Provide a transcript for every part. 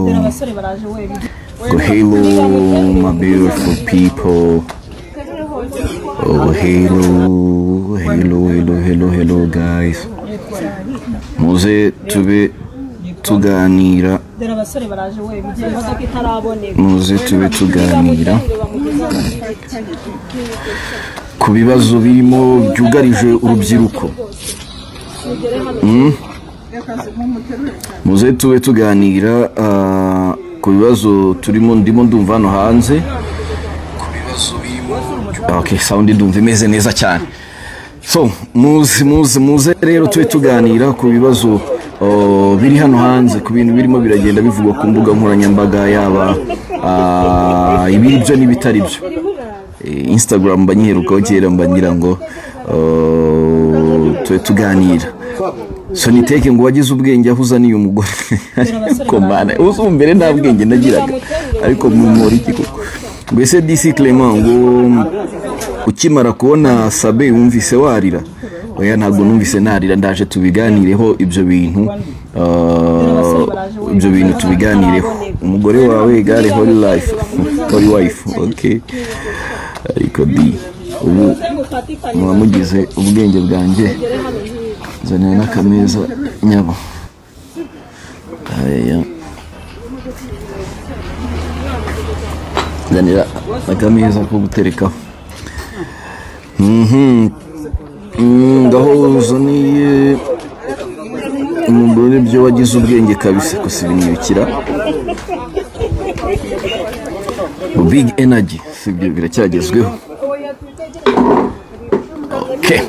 abasore baraje wenyine Hello, my beautiful people. Oh, hello, hello, hello, hello, hello, guys. Muze tube tuganira, dore abasore baraje wenyine imodoka itaraboneka muze tube tuganira ku bibazo birimo byugarije urubyiruko. Mm? muze tube tuganira ah, ku bibazo turimo ndimo ndumva hano hanze ku bibazo birimo okay sound ndumva imeze neza cyane so muze muze muze rero tube tuganira ku bibazo oh, biri hano hanze ku bintu birimo biragenda bivugwa ku mbuga nkoranyambaga yaba ah, ibiri byo n'ibitari byo Eh, instagram mba nyiherukaho kera mba ngira ngo oh, tube tuganira soniteke ngo wagize ubwenge aho uzaniye umugore ariko mana usumbere nta bwenge nagiraga ariko mumura iki koko mbese disi clement ngo ukimara kubona sabe wumvise warira oya ntabwo numvise narira ndaje tubiganireho ibyo bintu ah, ibyo bintu tubiganireho umugore wawe gare holy life holy wife okay ariko di ubu muba mugize ubwenge bwanjye zanira n'akameza nyabo hariya zanira akameza ko guterekaho Mhm. Mm, ngaho uzaniye umugore byo wagize ubwenge kabisa gusa ibinyirukira big energy sibyo biracyagezweho okay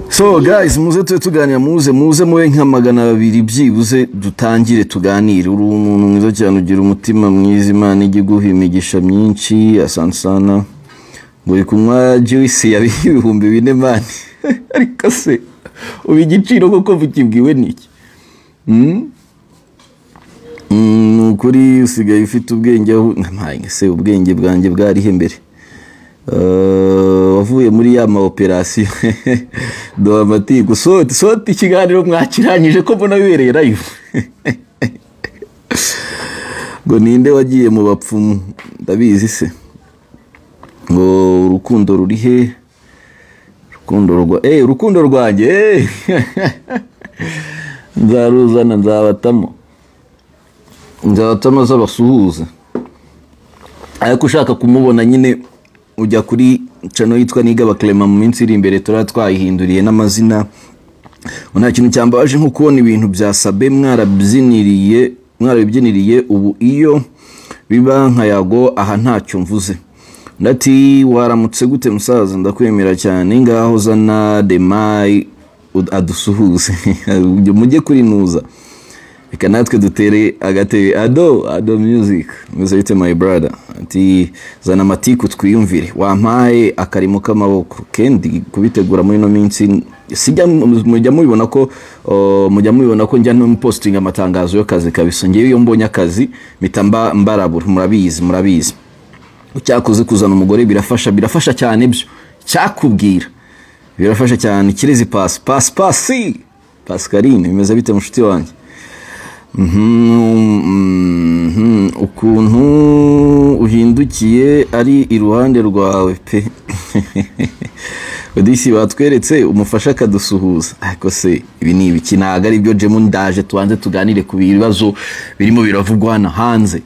so guys muze tube tuganira muze muze mube nka magana babiri byibuze dutangire tuganire uri umuntu mwiza cyane ugira umutima mwiza imana ijya iguha imigisha myinshi asansana buri kunywa juice ya ibihumbi bine mani ariko se ubu igiciro kuko bukibwiwe n'iki Mm? Mm, ni ukuri usigaye ufite ubwenge aho nkampaye se ubwenge bwanjye bwarihe mbere Eh, wavuye muri ya ma operasiyo doha amatiku soti soti ikiganiro mwakirangije ko mbona bibereye live ngo ninde wagiye mu bapfumu ndabizi se ngo urukundo ruri he urukundo rwa eh urukundo rwanjye eh. nzaruzana nzabatamo nzabatamo z'abasuhuza ariko ushaka kumubona nyine ujya kuri cano yitwa nigaba clement mu minsi iri imbere turaba twayihinduriye n'amazina ngo nta kintu cyambabaje nko kubona ibintu bya sabe mwarabyiniriye mwarabibyiniriye ubu iyo biba nka yago aha ntacyo mvuze ndati waramutse gute musaza ndakwemera cyane ngaho zana demayi adusuhuze mujye kurinuza reka natwe dutere agatebe ado ado music meze bite my brother ati zana amatiku twiyumvire wampaye akarimo k'amaboko kendi kubitegura muri ino minsi sijya mujya mubibona ko o, mujya mubibona ko njya no posting amatangazo y'akazi kabisa ngewe iyo mbonye akazi mpita mba- mbarabura murabizi murabizi cyakoze kuzana umugore birafasha birafasha cyane byo cyakubwira birafasha cyane kirezi pasi pasi pasi pascaline bimeze bite mushuti wanjye Mhm, mhm, ukuntu uhindukiye ari iruhande rwawe pe odisi batweretse umufasha akadusuhuza ariko se ibi ni ibiki ntabwo ari byo jemu ndaje tubanze tuganire ku bibazo birimo biravugwa hano hanze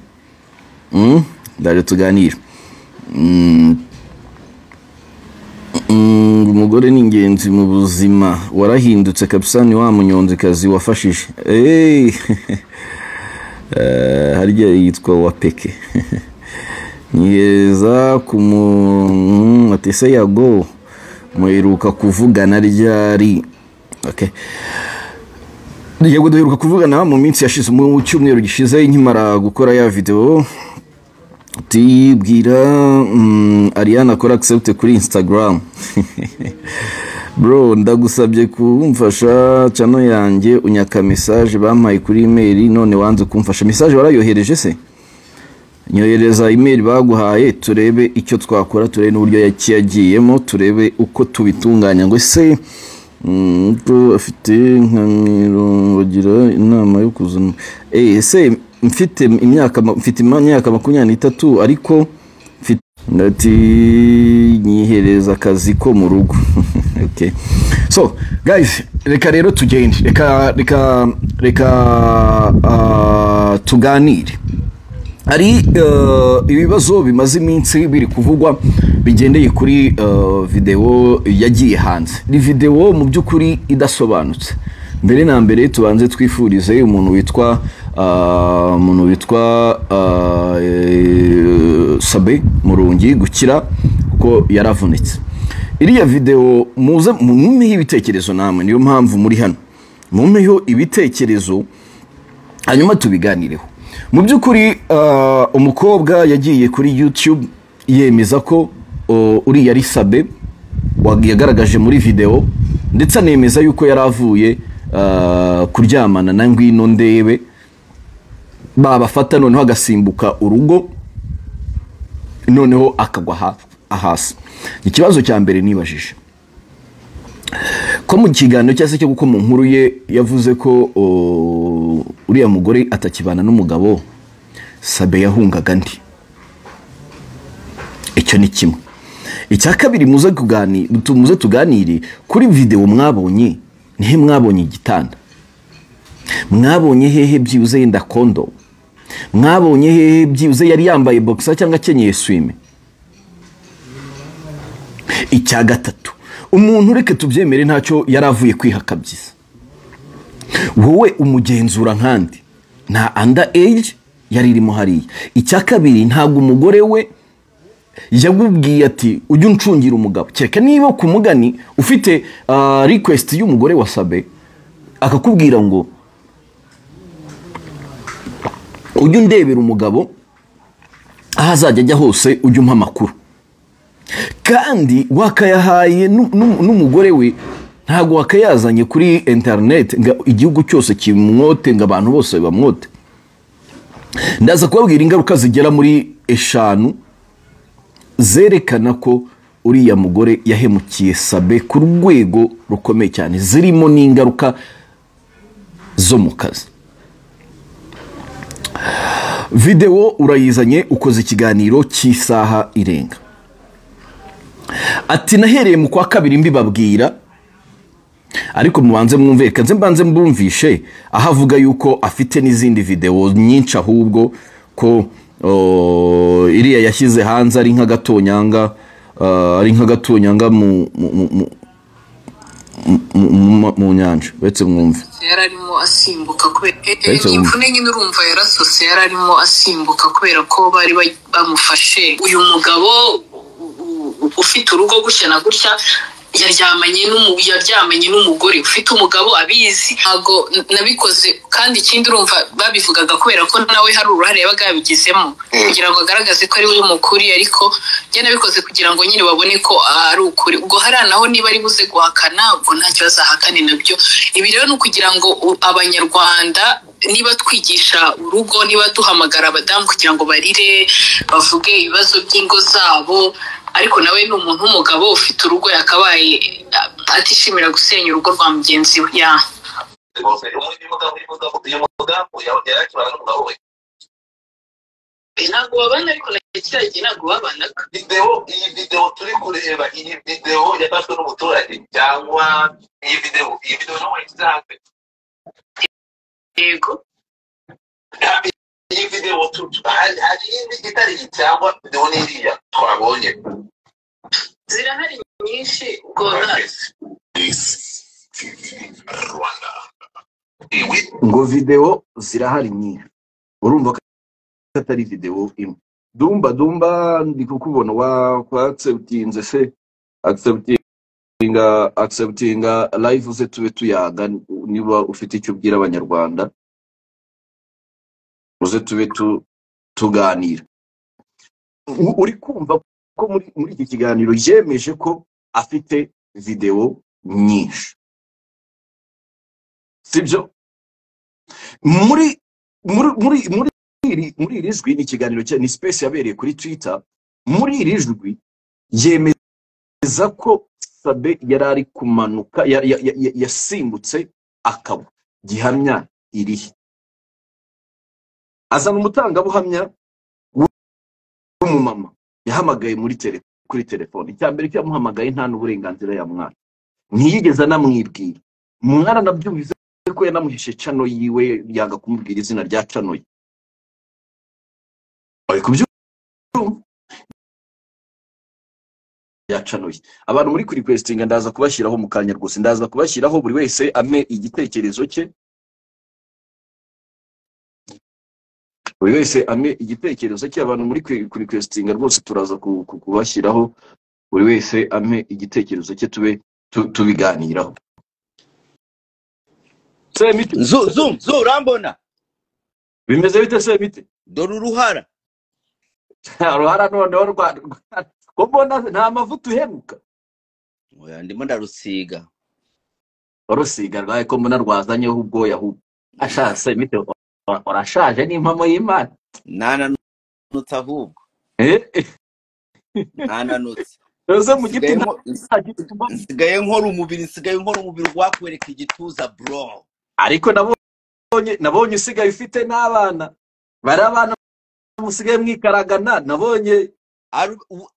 Mm, ndaje tuganire Mm, Mm, umugore ni ingenzi mu buzima warahindutse kabisa ni wa munyonzikazi wafashije Hey! Eh, harya yitwa wapeke niyeza ku mu atese yago muheruka kuvugana ryari okay. yego duheruka kuvugana mu minsi yashize mu cyumweru gishize nkimara gukora ya video tubwira mm, ariana akora accept kuri instagram bro ndagusabye kumfasha cano yanjye unyaka message bampaye kuri email none wanze kumfasha message warayohereje se nyohereza email baguhaye turebe icyo twakora turebe n'uburyo yaki- yagiyemo turebe uko tubitunganya ngo se mm, ko afite nka mirongo agira inama yo kuzana eh ese mfite imyaka ma- mfite imyaka makumyabiri n'itatu ariko mfite ati nyihereza akazi ko mu rugo okay. so guys reka rero tugende reka reka reka ah, tuganire hari eh, ibibazo bimaze iminsi biri kuvugwa bigendeye kuri eh, videwo yagiye hanze ni videwo mu by'ukuri idasobanutse mbere na mbere tubanze twifurize umuntu witwa ah, umuntu witwa ah, eh, sabe murungi gukira kuko yaravunitse iriya videwo muze mumpeho ibitekerezo namwe niyo mpamvu muri hano mumpeho ibitekerezo hanyuma tubiganireho mu by'ukuri ah, umukobwa yagiye kuri youtube yemeza ko oh, uriya ari sabe wa- yagaragaje muri videwo ndetse anemeza yuko yari avuye ah, kuryamana na ngwino ndebe babafata noneho agasimbuka urugo noneho akagwa ha- hasi ikibazo cya mbere nibajije ko mu kiganiro cyangwa se cyo kuko mu nkuru ye yavuze ko o, uriya mugore atakibana n'umugabo sabe yahungaga andi icyo ni kimwe icya kabiri muze kugani tu- muze tuganire kuri videwo mwabonye nihe mwabonye igitanda mwabonye hehe byibuze yenda kondo mwabonye hehe byibuze yari yambaye boxer cyangwa akenyeye swime icya gatatu umuntu ureke tubyemere ntacyo yari avuye kwihakabyiza wowe umugenzura nkandi nta under age yari irimo hariya icya kabiri ntabwo umugore we yamubwiye ati ujye uncungira umugabo kereka niba ku mugani ufite ah, request y'umugore wa sabe akakubwira ngo ujye undebera umugabo aho azajya ajya hose ujye umpa amakuru kandi wakayahaye nu- nu- n'umugore we ntabwo wakayazanye kuri interineti ngo igihugu cyose kimwote ngo abantu bose bamwote ndaza kubabwira ingaruka zigera muri eshanu zerekana ko uriya mugore yahemukiye sabe ku rwego rukomeye cyane zirimo n'ingaruka zo mu kazi videwo urayizanye ukoze ikiganiro cy'isaha irenga ati nahereye mu kwa kabiri mbibabwira ariko mubanze mwumve reka nze mbanze mbumvishe aho avuga yuko afite n'izindi videwo nyinshi ahubwo ko o, iriya yashyize hanze ari nk'agatonyanga ah, ari nk'agatonyanga mu mu- mu- mu- mu- mu- mu nyanja uretse mwumve yari arimo asimbuka kubera e- e- Ariko- imvune nyine urumva yarasose yari arimo asimbuka kubera ko bari ba- bamufashe uyu mugabo u- u- ufite urugo gutya na gutya yaryamanye n'umu- yaryamanye n'umugore ufite umugabo abizi ntabwo n- nabikoze kandi ikindi urumva babivugaga kubera ko nawe hari uruhare yabaga yabigizemo kugira ngo agaragaze ko ari we mukuri ariko njye nabikoze kugira ngo nyine babone ko ari ukuri ubwo hariya naho niba ari buze guhakana ubwo nta kibazo ahakane nabyo ibi rero ni ukugira ngo u- abanyarwanda niba twigisha urugo niba duhamagara abadamu kugira ngo barire bavuge ibibazo by'ingo zabo ariko nawe ni umuntu w'umugabo ufite urugo yakabaye eh, atishimira gusenya urugo rwa mugenzi we ya uyu mugabo uyu mugabo uyu mugabo yari akibana n'umugabo we ntabwo babana ariko na kiriya gihe ntabwo babanaga videwo iyi videwo turi kureba iyi videwo yafashwe n'umuturage cyangwa iyi videwo iyi videwo nawe yashyize hanze yego Nta- iyi videwo tu- tu- hari hari iyindi itari iyi cyangwa videwo n'iriya twabonye zirahari nyinshi ubwo na- rwanda iwi ngo videwo zirahari nyinshi urumva ko atari videwo imwe dumba dumba ndi kukubona wa kwa acceptinze se acceptinga acceptinga live ze tube tuyaga niba ufite icyo ubwira abanyarwanda uze tube tu, tuganira U- uri kumva ko muri, muri iki kiganiro yemeje ko afite videwo nyinshi sibyo muri muri muri muri iri muri iri jwi ni ikiganiro cya ni space yabereye kuri twitter muri iri jwi yemeza ko sabe yari ari kumanuka ya- ya- ya- ya- yasimbutse akaba gihamya irihe azana umutangabuhamya w'umumama yahamagaye muri tele- kuri telefone icya mbere cyo yamuhamagaye nta n'uburenganzira yamwaka ntiyigeze anamwibwira mwana nabyumvise ko yanamuhishe cano yiwe yanga kumubwira izina rya cano ye ari kubyumva ya cano ye abantu muri kuri kwesitinga ndaza kubashyiraho mu kanya rwose ndaza kubashyiraho buri wese ame igitekerezo cye buri wese ame igitekerezo cye abantu muri kuri kwesitinga rwose turaza ku- ku- kubashyiraho buri wese ame igitekerezo cye tube tu- tubiganiraho semite Zu- Zoom, Zoom, urambona bimeze bite semite dore uruhara nta ruhara noneho rwa rwa- ko mbona nta mavuta uheruka Oya, ndimo ndarusiga warusiga rwaye ko mbona rwazanyeho ubwoya ahubwo ashaje semite urashaje n'impamo y'imana ntananutse ahubwo Eh, eh, ntananutse uze mu giti nsigayemo ntagira utuba- nsigaye nkora umubiri nsigaye nkora umubiri wakwereka igituza bro ariko nabonye nabonye usigaye ufite n'abana bari abana musigaye mwikaragana nabonye ari u-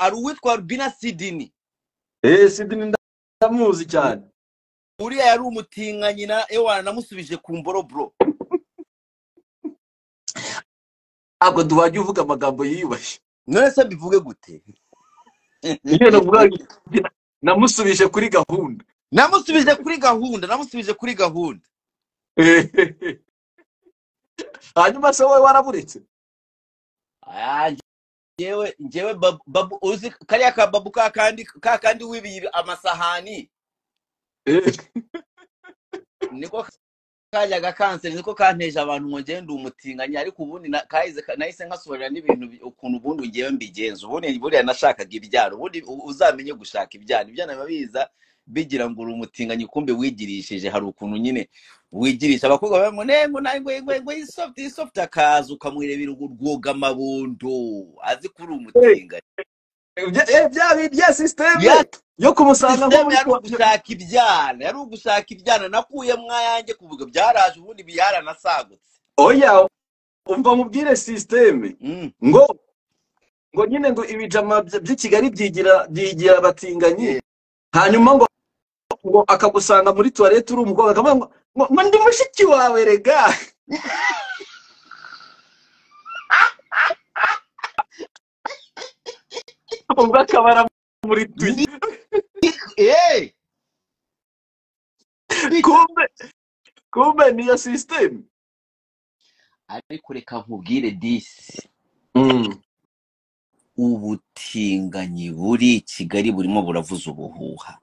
ari uwitwa rubina sidini eh sidini ndamuzi cyane uriya yari umutinganyi na ewana namusubije ku mboro bro ntabwo duhajya uvuga amagambo yiyubashye none se mbivuge gute iyo navuga namusubije kuri gahunda namusubije kuri gahunda namusubije kuri gahunda Eh, hanyuma se wowe waraburetse Ah, njyewe njyewe babu- babu uzi kariya kababu ka kandi ka kandi wibiye amasahani Eh, niko kajyaga kanseri niko kanteje abantu ngo njyewe ndi umutinganyi ariko ubundi na- kahise nahise nkasobanurira n'ibintu bi- ukuntu ubundi ngewe mbigenza ubundi buriya nashakaga ibyaro ubundi u- uzamenye gushaka ibyaro ibyana biba biza bigira ngo uri umutinganyi kumbe wigirishije hari ukuntu nyine wigirisha abakobwa bamwe ngo nego nangwe ngo ngo isoft isoft akaza ukamwirebera ngo rwoga mabondo azi ko uri umutinganyi bya- eh, bya bya sisiteme Ya- yo kumusanga nko Sisitemu muri yari kwa- ugushaka ibyana yari ugushaka ibyana nakuye mwayanjye kuvuga byaraje ubundi byaranasagutse oya umva mubwire sisiteme Mm. ngo ngo nyine ngo ibijama by- by'i kigali byigira byigira abatinganyi hanyuma ngo ngo akagusanga muri tuwarete uri umukobwa akavuga ngo ngo ngo ndi mushiki wawe rega ubwo akabara muri tuyi Eh! kumbe kumbe niyo sisiteme ariko reka nkubwire disi ubutinganyi buri i kigali burimo buravuza ubuhuha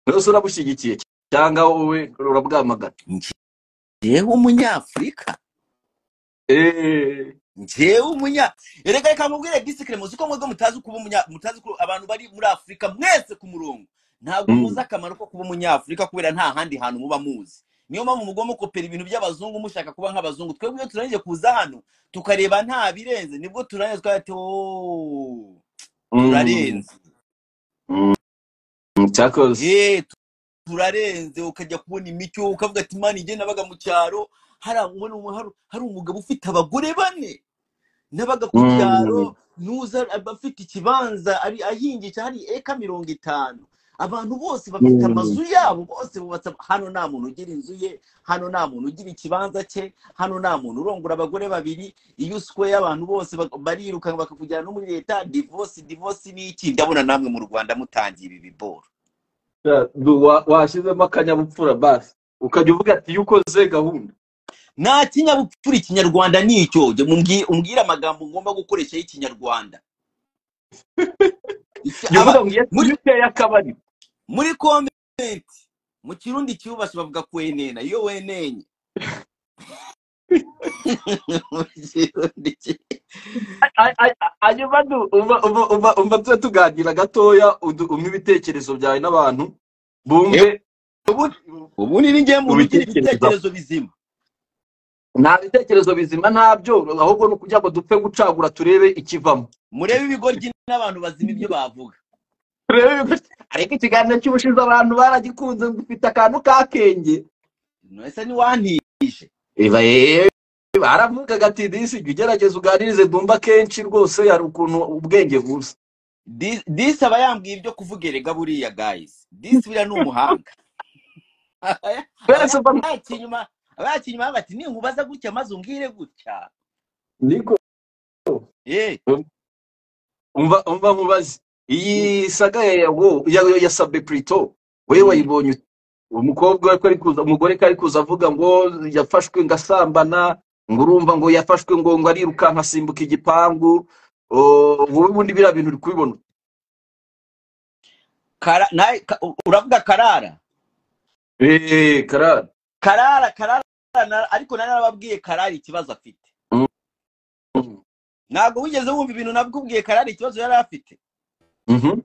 rwose urabushyigikiye cyangwa wowe urabwamagana njyewe umunyafurika eee njyewe umunya reka reka nkubwire disi keremuzi ko mwebwe mutazi kuba umunya mutazi ko abantu bari muri afurika mwese ku murongo ntabwo Mm. muzi akamaro ko kuba umunyafurika kubera nta handi hantu muba muzi niyo mpamvu mugomba gukopera ibintu by'abazungu mushaka kuba nk'abazungu twebwe iyo turangije kuza hano tukareba nta birenze nibwo turangije twahita ooo turarenze cyakoze Eh, tu- turarenze ukajya kubona imicyo ukavuga ati mani njye nabaga mu cyaro hari umwe n'umwe- hari- hari umugabo ufite abagore bane nabaga ku cyaro nuza aba afite ikibanza ari ahingika hari eka mirongo itanu abantu bose bafite Mm. amazu yabo bose bubatse hano nta muntu ugira inzu ye hano nta muntu ugira ikibanza cye hano nta muntu urongora abagore babiri iyo usweye abantu bose bak- barirukanka bakakujyana no muri leta divorce divorce ni iki ndabona namwe mu rwanda mutangira ibi boro Ya, du- wa- washyizemo akanyabupfura basi ukajya uvuga ati iyo ukoze gahunda nta kinyabupfura ikinyarwanda ni icyo jya mumbwi- umbwire amagambo ngomba gukoresha y'ikinyarwanda Iki- jya uvuga aba- ngo iyo muri- iyo uteye akabari muri komenti mu kirundi kiyubashye bavuga kwenena iyo wenenye Mu Kirundi ki- Ay- ay- ay- hanyuma du- umva- umva- umva- umva tube tuganira gatoya udu- umpe ibitekerezo byawe n'abantu bumve ubu ni ngembu ugira Ubitekerezo. ibitekerezo bizima nta bitekerezo bizima ntabyo ahubwo ni ukugira ngo dupfe gucagura turebe ikivamo murebe ibigoryi n'abantu bazima ibyo bavuga turebe ibigo- ariko ikiganiro cy'ubushize abantu baragikunze ngo ufite akantu k'akenge none se ntiwantije iba yewe baravugaga ati disi jya ugerageza uganirize dumba kenshi rwose hari ukuntu ubwenge buza Dis- disi aba yambwiye ibyo kuvuga erega buriya guys disi buriya ni umuhanga aba twese mba yakiye inyuma aba yakiye inyuma bati ninkubaza gutya maze umbwire gutya niko ye umva umva nkubaze iyi saga ya yago ya, ya sabe prito wewe Mm. wayibonye ute? umukobwa ko ari kuza umugore ko ari kuza avuga ngo yafashwe ngo asambana ngo urumva ngo yafashwe ngo ngo arirukanka asimbuka igipangu o, wowe ubundi biriya bintu uri kubibona ute? Kara- nawe ka- u- uravuga karara eh karara karara karara na- ariko nari narababwiye karara ikibazo afite Mm. Mm. ntabwo wigeze wumva ibintu nabikubwiye karara ikibazo yari afite Mhm.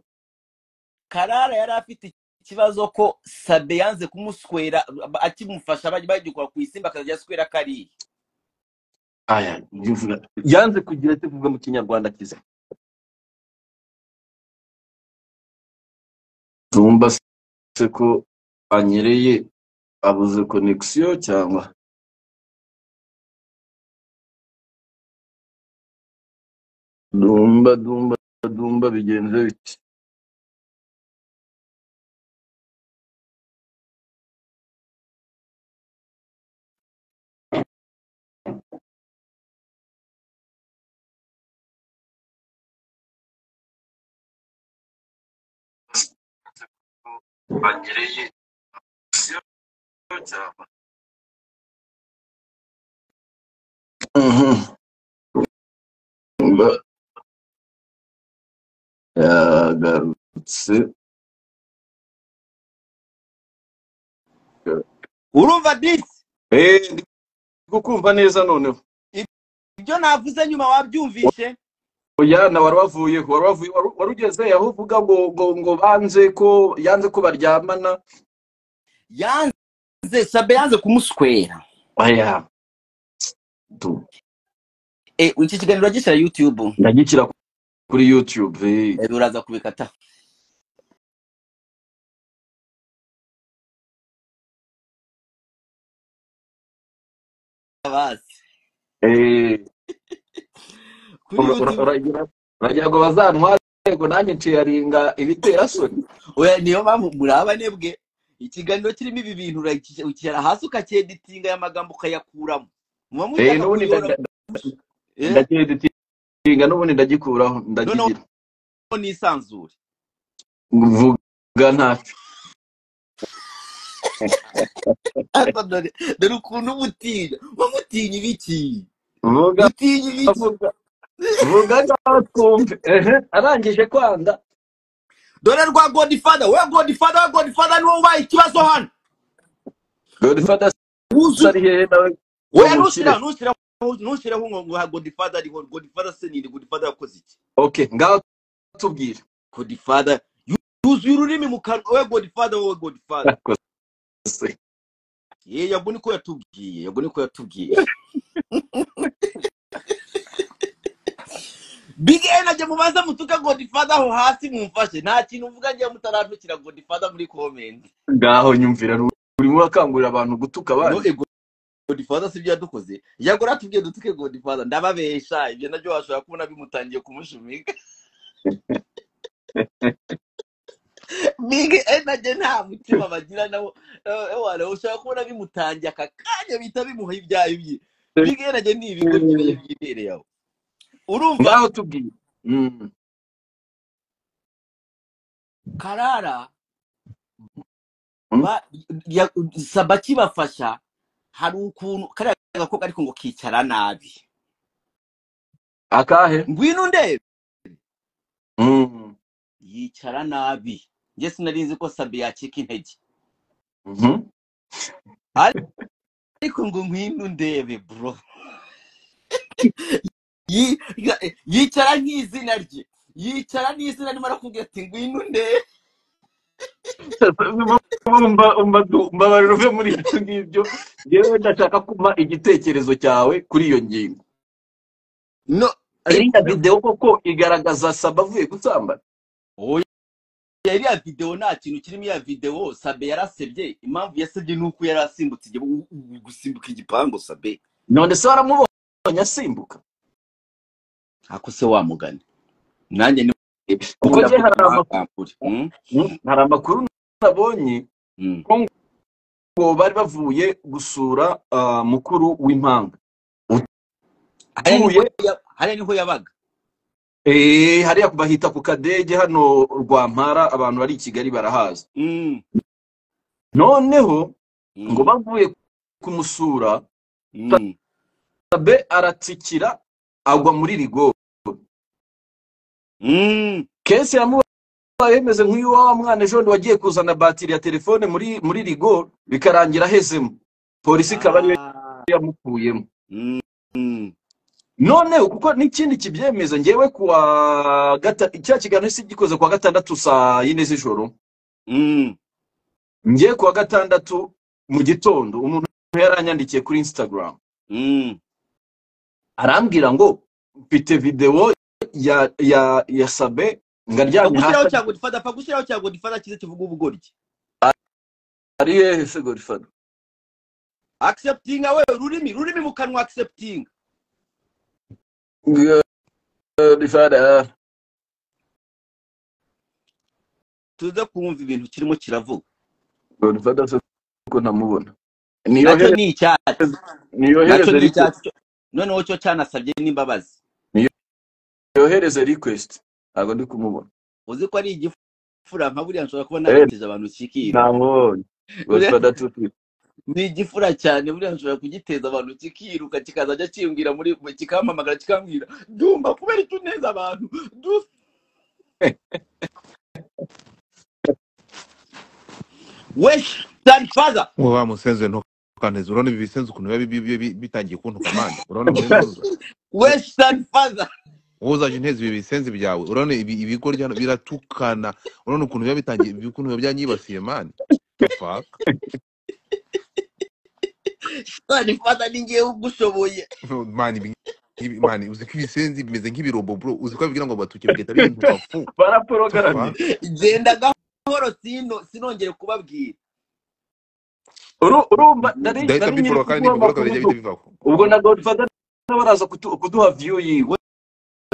karara yari afite ikibazo ko sabe yanze kumuswera akimufasha bajya bagikora ku isimba akazajya aswera kariya aya ndivuga- yanze kugira ati vuga mu kinyarwanda kiza tumba se ko anyereye abuze connexion cyangwa dumba dumba dumba bigenze bite banyereye Mhm. Dumba yagarutse urumva disi Eh, ndi kukumva neza noneho ibyo navuze nyuma wabyumvishe oya na wari wavuyeho wari wavuye wari- wari ugeze aho uvuga ngo ngo ngo banze ko yanze ko baryamana yanze sabe yanze kumuswera oya du- Eh, iki kiganiro gishyira yutube ndagikira kuri youtube eh. uraza kubikata bazi Eh, kuri ura- ura- yutube uragira uragira ngo bazantware ngo nanjye nshyaringa ibitera soni oya niyo mpamvu murabane bwe ikiganiro kirimo ibi bintu uraki- ukicara hasi ukakeditinga aya magambo ukayakuramo muba Eh, mushaka n'ubundi kuyora nda- Eh, ndakeditinga n'ubundi ndagikuraho noneho ndagigira nisanzure vuga ntacyo Ariko dore dore ukuntu umutinya umutinya ibiki vuga gutinya ibiki vuga vuga ntatwumve ehe arangije kwanga dore rwa godifada we godifada we godifada niwe ubaye ikibazo hano godifada se wuzuye ari hehe nawe ngo oya mushyire ntushyiraho ntushyiraho ntushyiraho ngo ngo ha godifada ariho godifada se ninde godifada yakoze iki okay ngaho tubwire godifada yu- yuzuye ururimi mu kanwa we godifada wowe godifada Ese, ye yabwo niko yatubwiye yabwo niko yatubwiye big en ajya mubaze mutuka godifada aho hasi mumfashe nta kintu uvuga njye mutarantukira godifada muri komenti ngaho nyumvira ru- urimo urakangurira abantu gutuka no abandi ego godifada si ibyo yadukoze yagora atubwiye dutuke godifada ndababesha ibyo nabyo washobora kubona bimutangiye kumushumika big en ajya nta mutima bagira nawo ware ushobora kubona bimutangiye aka kanya bihita bimuha ibyayo bye big en ajya ni ibigo byibereye byibereye aho urumva ngaho tubwire Mm. karara Mm. ba- ya- saba kibafasha hari ukuntu kariya gakobwa ariko ngo kicara nabi akahe ngwino ndebe Mm. yicara nabi njye sinari nzi ko sabe yacika intege Mhm. ariko ngo ngwino ndebe bro Yi- ya- yicara nk'izina rye yicara n'izina rimwe arakubwira ati ngwino ndebe umva umva du- mbabarira uve muri ibyo ngibyo yewe ndashaka kumpa igitekerezo cyawe kuri iyo ngingo no iriya videwo koko igaragaza saba avuye gusambana oya iriya videwo nta kintu kirimo iya videwo sabe yarasebye impamvu yasebye ni uko yari asimbutse igipangu- gusimbuka igipangu sabe none se waramubonye asimbuka ako se wa mugani nanjye ni kuko njye hari amakuru amakuru mm? Mm, hari amakuru nabonye mm. ngo bari bavuye gusura ah, mukuru w'impanga hariya niho Utuye- ya- hariya niho yabaga Eh, hariya bahita ku kadege hano rwampara abantu bari i kigali barahazi Mm, noneho mm, ngo bavuye kumusura mm. abe aratsikira agwa muri rigo Mm, kesi yamubaye yemeze nk'uyu wa mwana ejo bundi wagiye kuzana batiri ya telefone muri muri rigo bikarangira ahezemo polisi ikaba ariyo yamukuyemo mm, mm. noneho kuko n'ikindi kibyemeza ngewe kuwa gata cya kiganiro si gikoze kuwa gatandatu saa yine z'ijoro Mm, ngewe kuwa gatandatu mu gitondo umuntu yaranyandikiye kuri instagram mm, arambwira ngo mfite videwo ya ya ya sabe ngaryamye Pagushyiraho hasi cya Godfather, pagushyiraho cya Godfather cyiza kivuga ubugoryi. ari hehe se gorifado Accepting awe rurimi, rurimi mu kanwa accepting. gorifado Tuze kumva ibintu kirimo kiravuga. gorifado se ko ntamubona niyo Nacyo here ni icyatsi, niyo nacyo hereze ni request icyatsi. Noneho cyo cyanasabye n'imbabazi. niyo hereze request ntabwo ndi kumubona Uzi ko ari igifura nka buriya nshobora kuba Eh, nabatije abantu kikira. ntamubonye gorifado atutuye ni igifura cyane buriya nshobora kugiteza abantu kikiruka kikazajya kimbwira muri kikampamagara kikambwira dumba kubera icyo uneza abantu du-" we sanfaza wowe wa musenzi ntukaneze urabona ibi bisenzi ukuntu biba bi- bi- bi- bitangiye kuntuka manda urabona muri ntuza we sanfaza wowe uzaje inteza ibi bisenzi byawe urabona ibi ibigo ryano biratukana urabona ukuntu biba bitangiye ibi- ukuntu biba byanyibasiye mani tufaka sanfaza ni ngewe ugushoboye mani ibi- ibi- mani uzi ko ibisenzi bimeze nk'ibirobo bro uzi ko bigira ngo batuke bigahita bihinduka fu baraporogaramye tufaka genda gahoro sino sinongere kubabwira Uru- urumva nari ndahita nari nyiri mbiporoga kandi kuguha amakuru nibiporoga bijya ubwo bihita bivaho ubwo na godfather baraza kutu- kuduha view yiwe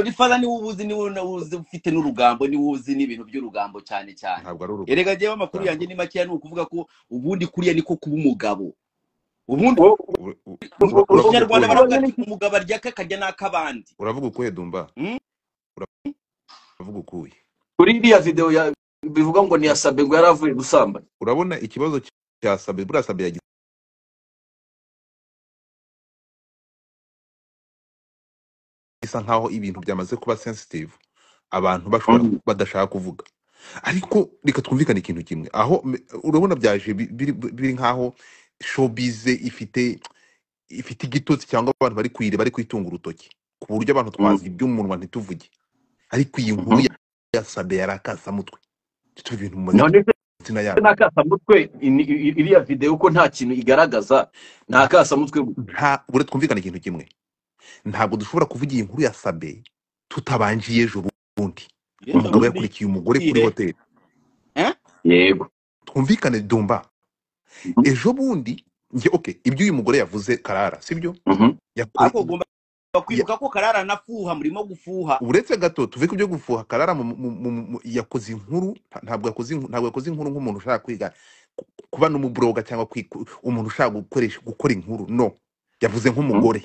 ifaza niwe ubuzi niwe na- uzi ufite n'urugambo niwe uzi n'ibintu by'urugambo cyane cyane ntabwo ari erega njyewe amakuru yanjye urugambo ni makeya ni ukuvuga ko ubundi kuriya niko kuba umugabo ubundi Wo- Ur- ur- mu ur- mu uravuga kinyarwanda ukuri baravuga ati umugabo arya aka akarya n'ak'abandi uravuga ukuye dumba Mm? uravuga ukuye kuri iriya video ya bivuga ngo niyasabe ngo yari avuye gusambana urabona ikibazo cyasabe buriya sabe yagize bisa nkaho ibintu byamaze kuba sensitive abantu bashobora Mhm. badashaka kuvuga ariko reka twumvikane ikintu kimwe aho m- urabona byaje bi- biri biri nkaho showbize ifite ifite igitotsi cyangwa abantu bari kuyire bari kwitunga urutoki ku buryo abantu Mhm. twazi iby'umunwa ntituvuge ariko iyi nkuru Mhm. ya ya sabe yarakasamutwe tuve ibintu mu none se mazina yabyo n'akasamutwe ini- i- iriya video ko nta kintu igaragaza ni akasamutwe gusa nta bure twumvikane ikintu kimwe ntabwo dushobora kuvuga iyi nkuru ya sabe tutabanjiye ejo bundi yejo Mhm. umugabo bundi yakurikiye umugore kuri igihe hoteli eh? yego twumvikane dumba Mhm. ejo bundi njye okay ibyo uyu mugore yavuze karara sibyo Mhm. yakore ariko ugomba ya, kwibuka ko karara anafuha murimo gufuha uretse gato tuve ku byo gufuha karara mu, mu, mu, mu, yakoze inkuru nta- ntabwo yakoze inku- ntabwo yakoze inkuru nk'umuntu ushaka kwiga ku- kuba n'umubloga cyangwa kwiku- umuntu ushaka gukoresha gukora inkuru no yavuze Mhm. nk'umugore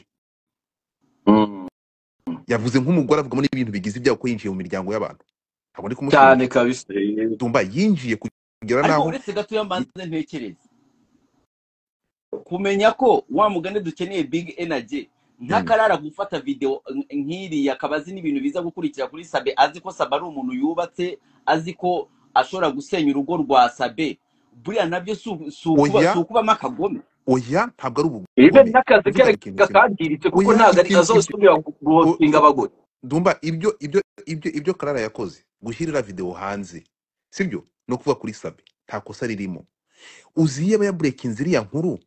Mhm. yavuze nk'umugore avugamo n'ibintu bigize ibyaha ko yinjiye mu miryango y'abantu ntabwo ndi cyane kumushinja kabisa Yego. dumba yinjiye kugera ariko n'aho uretse gato yamanze ntekereza kumenya ko wa mugani dukeneye big energy Mm. ntakarara gufata video n- nk'iriya akaba azi n'ibintu biza gukurikira kuri sabe azi ko sabe ari umuntu yubatse azi ko ashobora gusenya urugo rwa sabe buriya nabyo si uku- si ukuba- si oya ukubamo akagome oya ntabwo ari ibe ubugome n'akazi twumvikane ikintu ke kimwe kangiritse kuko oya ntabwo ari ikintu ibyo azosubira gu- o- guhostinga o- abagore Dumba ibyo ibyo ibyo ibyo Karara yakoze gushyirira video hanze sibyo no kuva kuri sabe nta kosa ririmo uzi yaba yaburekinze iriya nkuru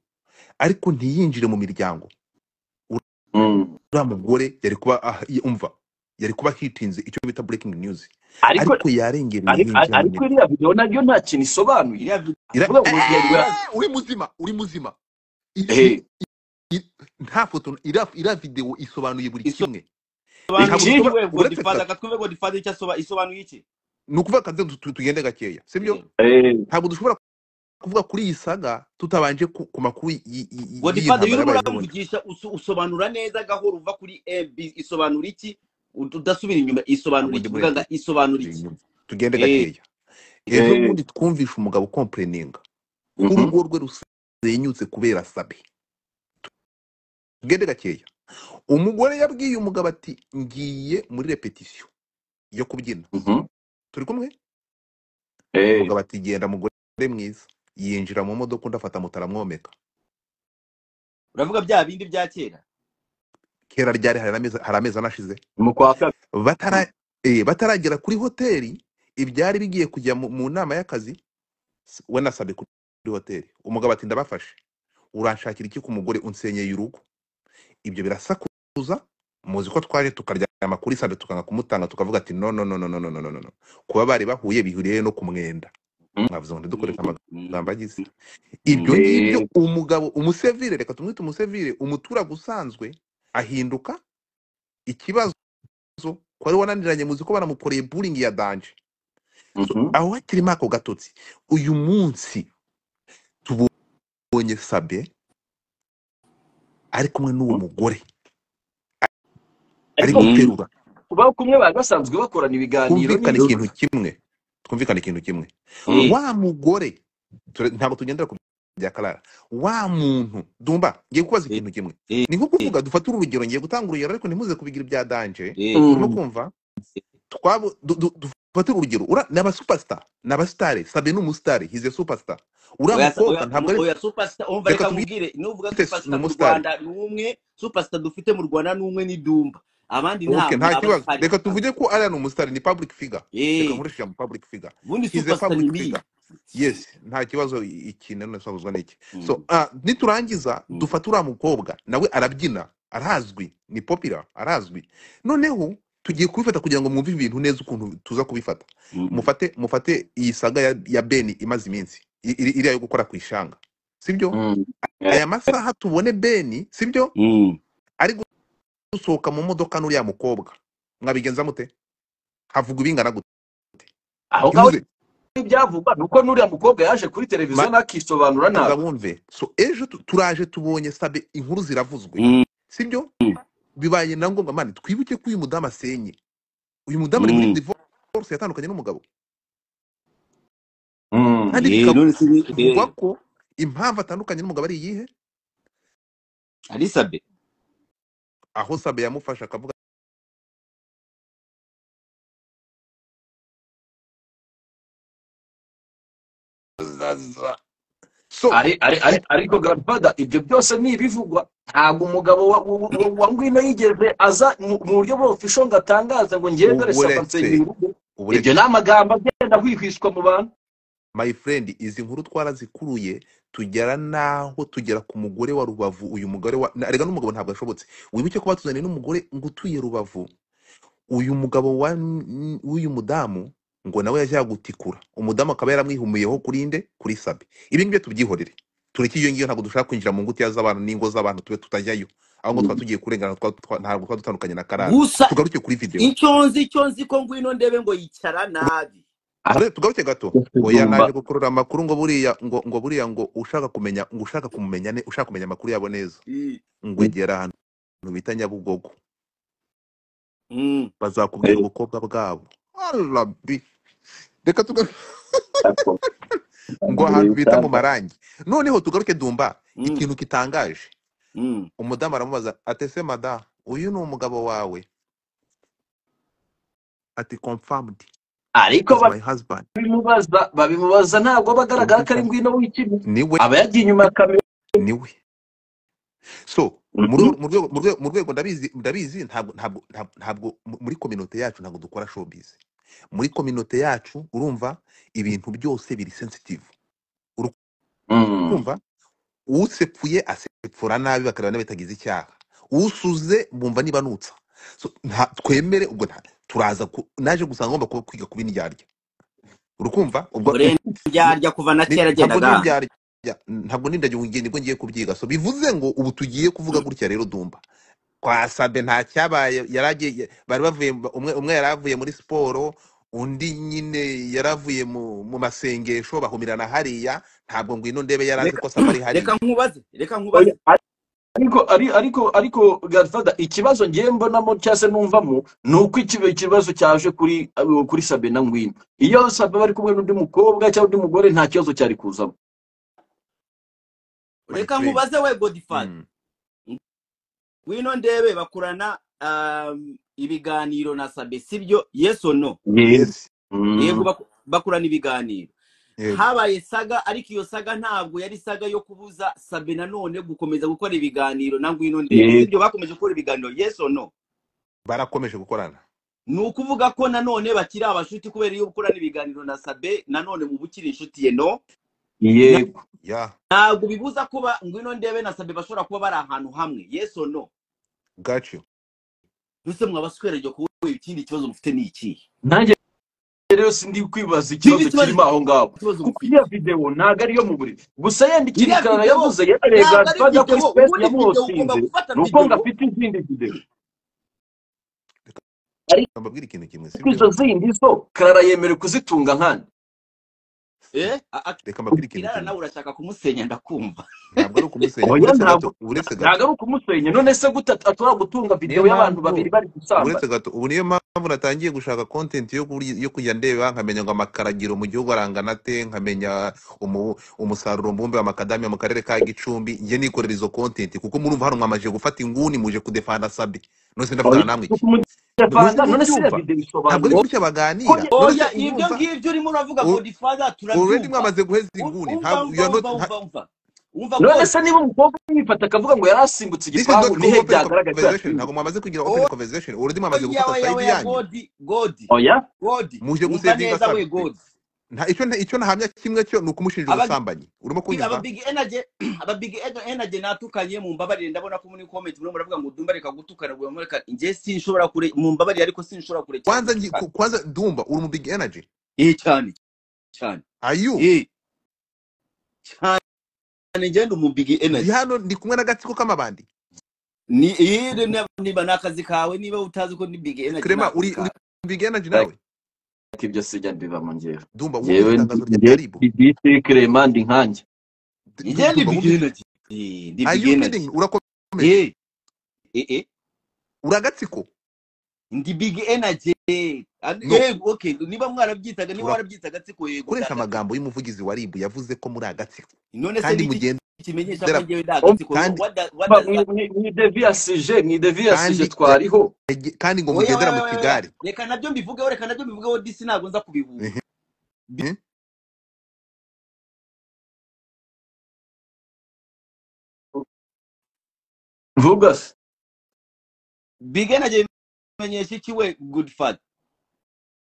ariko ntiyinjire mu miryango Mhm. uriya mugore yari kuba ah, i- umva yari kuba hitinze icyo bita breaking news ariko ariko yarengereye ariko yinjira mu ariko miryango iriya video naryo nta kintu isobanuye iriya video Ira- avuga ngo yari Eh, uri muzima uri muzima iri, ehe i- nta foto iriya iriya videwo isobanuye buri Iso- kimwe sobanuye Ntabwo iki dushobora- we uretse godifaza gusa- akatwumve godifaza icyo asoba- isobanuye iki ni ukuvuga akazi tu- tugende gakeya sibyo ntabwo dushobora kuvuga kuri iyi saga tutabanje ku ku makuru y- y- y- y'iyi godifaza iyo urimo ntambara yabaye ejo bundi uramvugisha uso- usobanura neza gahoro uva kuri ab isobanura iki udasubira inyuma isobanura ntabwo iki ndi vuga muri nga isobanura turi iki inyuma tugende Eh, gakeya ejo bundi twumvishe umugabo ukompereninga ko urugo rwe rusenyutse kubera sabe tugende gakeya umugore yabwiye umugabo ati ngiye muri repetisiyo yo kubyina turi kumwe umugabo ati genda mugore mwiza yinjira mu modoka undi afata moto aramwomeka uravuga bya bindi bya kera kera ryari hari amezi hari amezi anashize mu kwa kabiri batara eh, bataragera kuri hoteli ibyari bigiye kujya mu mu nama y'akazi s- we nasabye kuri hoteli umugabo ati ndabafashe uranshakira iki ku mugore unsenyeye urugo ibyo birasakuza muzi ko twaje tukaryama kuri sabe tukanga kumutanga tukavuga ati no no no no no no no no no no kuba bari bahuye bihuriye no ku mwenda Mhm. mwavuze ngo ntidukoreshe amagambo agize Mhm. ibyo ngibyo Eh, umugabo umusevire reka tumwite umusevire umuturage usanzwe ahinduka ikibazo ibibazo ko wari wananiranye muzi ko banamukoreye buringi ya danje so, mhm. aho hakirimo ako gatotsi uyu munsi tubonye sabe ari kumwe n'uwo mugore ari ariko Mhm. guterura ba kumwe bari basanzwe bakorana ibiganiro twumvikane n'inzoga ikintu kimwe twumvikane ikintu kimwe Eh, wa mugore ture- ntabwo tugendera ku bya karara wa muntu dumba ngiye kubaza eh, ikintu kimwe eh, ni nko eh, kuvuga dufate uru rugero ngiye gutanga urugero ariko ntimuze kubigira ibya danje eh, urimo mm, kumva twabo du- du- dufate urugero ura ni abasupasita ni abasitari sabe ni umusitari hize supasita uriya oya mukobwa ntabwo ari oya superstar umva reka reka tubite nkubwire nuvuga ni superstar mu umusitari rwanda ni umwe superstar dufite mu rwanda ni umwe ni dumba abandi ntabwo okay nta aba kibazo ahari reka tuvuge ko ariya ni umusitari ni public figure reka Eh, nkoreshe ijambo public figure ubundi hize superstar ni public miye figure yes nta kibazo i- iki nanone sabuzwa n'iki so Mm, uh, niturangiza mm. dufate uriya mukobwa nawe arabyina arazwi ni popular arazwi noneho tugiye kubifata kugira ngo mwumve ibintu neza ukuntu tuza kubifata Mm. mufate mufate iyi saga ya, ya beni imaze iminsi i- iri- iriya yo gukora ku ishanga sibyo mm. Eh, aya masaha tubone beni sibyo Mm. ari gusohoka mu modoka n'uriya mukobwa mwabigenza mute havuga ibingana gute aho ngaho ntimuze ibyavugwa ni uko n'uriya mukobwa yaje kuri televiziyo ntakisobanura manza nabi wumve so ejo tu- turaje tubonye sabe inkuru ziravuzwe Mm. sibyo bibaye na ngombwa mani twibuke ko uyu mudamu asenye uyu mudamu ari muri Mm. divorce yatandukanye n'umugabo Mm. kandi Eh, none si- bikavugwa eh, ko impamvu atandukanye n'umugabo ari iyihe Alisabe aho sabe yamufashe akavuga zaza so ari ari ari ariko grandfather ibyo byose ni ibivugwa ntabwo umugabo wa wa- wa- wa ngwino yigeze aza mu mu buryo bw'ofisho ngo atangaze ngo ngewe dore saba uburetse nsengera urugo ibyo uburetse ni amagambo agenda ahwihwiswa mu bantu my friend izi nkuru twarazikuruye tugera naho tugera ku mugore wa rubavu uyu mugore wa na- erega n'umugabo ntabwo ashobotse wibuke ko batuzaniye n'umugore ngo utuye rubavu uyu mugabo wa n- w'uyu mudamu ngo nawe yajya gutikura umudamu akaba yaramwihumuyeho kuri nde kuri sabe ibi ngibyo tubyihorere tureke iyo ngiyo ntabwo dushaka kwinjira mu ngutiya z'abantu n'ingo z'abantu tube tutajyayo aho ngo twaba tugiye kurengana twa- twa- ntabwo twaba dutandukanye na karara gusa tugaruke kuri videwo icyo nzi icyo nzi ko ngwino ndebe ngo yicara nabi Ore- tugaruke gato oya dumba naje gukurura amakuru ngo buriya ngo ngo buriya ngo ushaka kumenya ngo ushaka kumumenya ne ushaka kumenya amakuru yabo neza Eh, ngo egera ahantu bita nyabugogo mm. bazakubwira ubukobwa bwabo arabi reka tugaruke ngo ahantu bita mu marangi noneho tugaruke dumba Mm. ikintu kitangaje Mm. umudamu aramubaza atese madamu uyu ni umugabo wawe ati confirmed ariko is my husband babimubaza babimubaza ntabwo aba agaragara ko ari confirmed ngwino w'ikibi niwe aba yagiye inyuma ya kamera niwe so mu Mhm. rwego mu rwego- mu rwego mu rwego ndabizi ndabizi ntabwo ntabwo ntabwo ntabwo mu- muri kominote yacu ntabwo dukora showbiz muri kominote yacu urumva ibintu byose biri sensitive Mm. urumva usepfuye asepfura nabi bakareba n'abatagize icyaha usuze bumva niba nutsa so, nta, twemere ubwo nta, turaza ku, naje gusanga ngomba kuba kwiga kuba indyarya urukumva ubwo Urenda indyarya kuva na ni- kera ntabwo ndi agendaga indyarya Ya, ntabwo nindajya ubugeni bwo ngiye kubyiga so bivuze ngo ubu tugiye kuvuga gutya rero dumba kwa Sabe nta cyabaye yari agiye bari bavuye umwe umwe yari avuye muri siporo undi nyine yari avuye mu, mu masengesho bahumirana hariya ntabwo ngwino ndebe yari azi reka ko Sabe ari reka hariya nkubaze reka Oya, nkubaze ariko ari- ariko ariko Godfather, ikibazo ngiye mbonamo cyangwa se numvamo ni uko ikiba- ikibazo cyaje kuri abo- kuri sabe na ngwino iyo sabe bari kumwe n'undi mukobwa cyangwa undi mugore nta kibazo cyari kuzamo my reka friend nkubaze we godifari mm. wino ndebe bakorana um, ibiganiro na sabe sibyo yes or no yego yes yego Mm. baku- bakorana ibiganiro yego habaye saga ariko iyo saga ntabwo yari saga yo kubuza sabe nanone gukomeza gukora ibiganiro na ngwino ndebe yego sibyo bakomeje gukora ibiganiro yes or no barakomeje gukorana ni ukuvuga ko nanone bakiri abashuti kubera iyo ukorana ibiganiro na sabe nanone mu bukiri inshuti ye no Na- yego ya ntabwo bibuza kuba ngwino ndebe na sabe bashobora kuba bari ahantu hamwe yes or no got you mbese mwaba swereje kuba ikindi kibazo mufite ni ikihe nanjye rero sindi kwibaza biba ikibazo ikibazo kirimo aho ngaho ikibazo kuko mufite iriya videwo ntabwo ariyo mu buriri gusa yenda ikintu iriya karara videwo yavuze yemereye ntabwo ari Godfather kuri videwo ubundi sipesi videwo ugomba yamuhotinze gufata ni uko videwo ngo afite izindi videwo reka ariko mbabwire ikintu kimwe izo sibyo zindi zo karara yemerewe kuzitunga nkana eh a- a- reka mbabwire ikintu irara kimwe nawe urashaka kumusenya ndakumva ntabwo ari ukumusenya oya uretse ntabwo gato uretse gato ntabwo ari ukumusenya none se gute ashobora gutunga niyo videwo y'abantu babiri mpamvu bari gusambana uretse gato ubu niyo mpamvu natangiye gushaka content yo kuri- yo kujya ndeba nkamenya ngo amakaragiro mu gihugu arangana ate nkamenya umu- umusaruro mbumbe w'amakadamiya mu karere ka gicumbi njye nikorera izo content kuko murumva hano mwamajije gufata inguni muje kudefanda sabe nose oya ndavugana namwe kuko iki none se umudefanda none se iriya ntimubyumva videwo ntabwo ari isobanuye gutya baganira oya none se oya ibyo urumva ngibyo urimo uravuga u- godifather already turabyumva mwamaze guheza Um- inguni umva ntabwo you umva are not umva nta- umva umva umva none god se niba umukobwa yifata akavuga ngo yari asimbutse this is igipangu not ni he open byagaragaye ko conversation yasimbutse ntabwo mwamaze kugira open oya conversation already mwamaze gufata oya side oya yanyu godi godi oya godi muje umva gusevinga neza sabe we godi nta icyo nta- icyo nahamya kimwe cyo ni ukumushinja Aba- ubusambanyi urimo bi- aba kunyumva big energy aba big Ener- energy natukanye mu mbabarire ndabona ko muri comment murimo muravuga ngo dumba reka gutukana ngo mureka njye sinshobora kure mu mbabarire ariko sinshobora kurekera kwanza ngi- gutukana ku- kwanza ndumva uri mu big energy eh cyane cyane are you eh cyane ngende mu big ndi energy hano ndi kumwe n'agatsiko k'amabandi ni eh niba niba ni akazi kawe niba utazi ko ni big energy ni krema akazi uri uri kawe mu big energy Like, nawe ibyo sijya mbivamo njyewe ndumva wumvise njyewe itangazo rya njyewe karibu ndi dj clement ndi nkanjye D- njye ndi du- ndumva big wumvise energy Eh, ndi are big you energy kidding urakomeje eh eh eh uri agatsiko ndi big energy And- no eh okay niba mwarabyitaga niba urakoresha warabyitaga tsiko yego ndi agatsiko amagambo y'umuvugizi wa rib yavuze ko muri agatsiko none se kandi ni iki mugendera kimenyesha ko njyewe nta gatsiko kandi Ba- wadaza mu- mu- mu deviyasije mu deviyasije kandi ya- twariho ege- kandi ngo oya mugendera oya mu oya oya kigare reka nabyo mbivugeho reka nabyo mbivugeho disi ntabwo nza kubihuza Mhm. Bi- vuga se big energy bimenyesha iki we good fat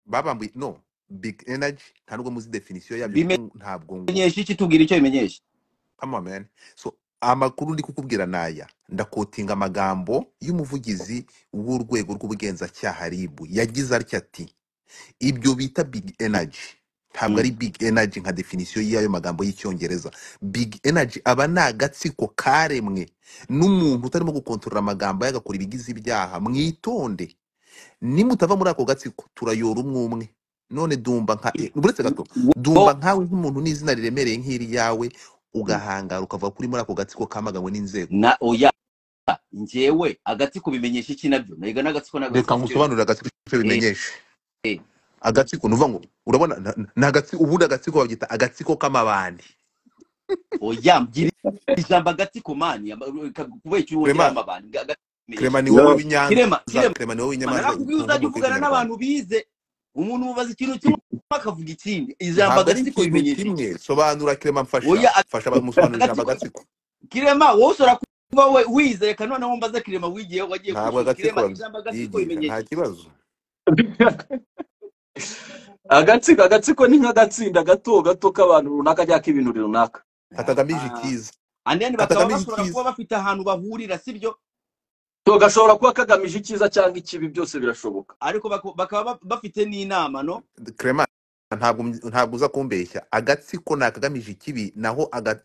babambuye no big energy nta nubwo muzi definisiyo yabyo kuko bimenyesha ntabwo ngu- iki tubwira icyo bimenyesha come on man so amakuru ndi kukubwira naya ndakotinga amagambo y'umuvugizi w'urwego rw'ubugenzacyaha ribu yagize atya ati ibyo bita big energy ntabwo Mm. ari big energy nka definisiyo y'ayo magambo y'icyongereza big energy aba ni agatsiko karemwe n'umuntu utarimo gukontorora amagambo ye agakora ibigize ibyaha mwitonde nimutava muri ako gatsiko turayora umwe umwe none dumba nka eh, uretse gato Wo- dumba nkawe nk'umuntu n'izina riremereye nk'iryawe ugahangara ukavuga kuri muri ako gatsiko kamaganwe n'inzego na oya njyewe agatsiko bimenyesha iki nabyo nega n'agatsiko reka n'agatsiko icyo nkusobanurire agatsiko icyo eh bimenyeshe eh agatsiko nuvuga ngo urabona na- na- ni agatsiko ubundi agatsiko babyita agatsiko k'amabandi oya mbwira ijambo agatsiko mani kubera icyo wongera kurema amabanga agatsiko bimenyesha krema ni wowe no winyanza kirema kirema krema ni wowe Mana, winyamanza nakubwiye utumva uzajya umuntu uvugana w'ikinyarwanda n'abantu bize umuntu mubaza ikintu kimwe akavuga ikindi ijambo ntabwo ari agatsiko ikintu bimenyesha kimwe iki sobanura krema mfasha oya fasha bamusobanurira ijambo agatsiko agatsiko kirema wowe ushobora kuba we wize reka noneho mbaza kirema wigiye wagiye ku ntabwo ishuri kirema agatsiko ijambo agatsiko bimenyesha babyigisha nta iki kibazo agatsiko agatsiko ni nk'agatsinda gato gato k'abantu runaka cyangwa k'ibintu runaka katagamije Ah, icyiza anene bakaba katagamije bashobora icyiza kuba bafite ahantu bahurira sibyo so gashobora kuba kagamije icyiza cyangwa ikibi byose birashoboka ariko bako- bakaba ba- bafite n'inama no krema ntabwo ntabwo uza kumbeshya agatsiko ni akagamije ikibi naho aga-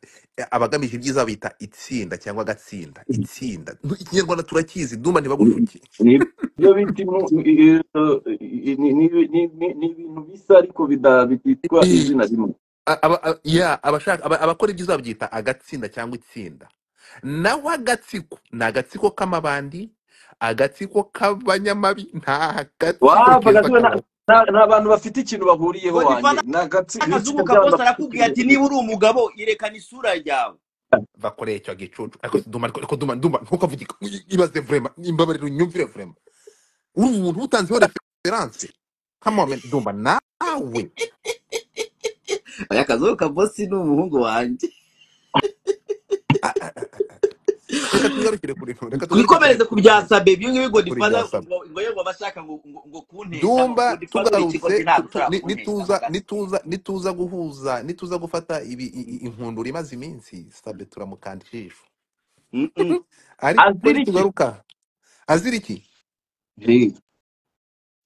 abagamije ibyiza bita itsinda cyangwa agatsinda itsinda Nu- ikinyarwanda turakizi ndumva ntibagucuke Ni- ibyo bita inu- i- i- i- ni ni- ni- ni- ni ibintu bisa ariko bida- bititwa I- izina rimwe a- aba- a- ya, abashaka- aba- abakora ibyiza babyita agatsinda cyangwa itsinda naho agatsiko ni agatsiko k'amabandi agatsiko k'abanyamabi nta gatsiko wapfa keza agasiba kabaho ni abantu bafite ikintu bahuriyeho ngo wanjye nivana ni agatsinda n'akazubu itsinda ka ry'abantu bosi bafite arakubwiye ikintu ati niba uri umugabo yerekana isura yawe bakoreye icyo gicucu ariko ndumva ariko ndumva ndumva ntukavugike ibaze vrema imbabarira unyumvire vrema uri umuntu utanzeho referanse kamome ndumva nawe aya akazubu ka bosi ni umuhungu wanjye a- a- a- a- reka tugarukire kuri reka tugarukire twikomereze ku bya kuri sabe ibyo ngibyo kuri godifaza bya saba ngo ngo yewe abashaka ngo ngo ngo kuntesha ngo ndumva godifaza uri ikigo tugarutse ntabwo tutu- utarakuntesha ni- nituza nk'agatsi nituza nituza guhuza nituza gufata ibi i- i- inkundura imaze iminsi sabe turamukanda ijisho Mm-mm. ariko azira kweri iki tugaruka azira iki Hey.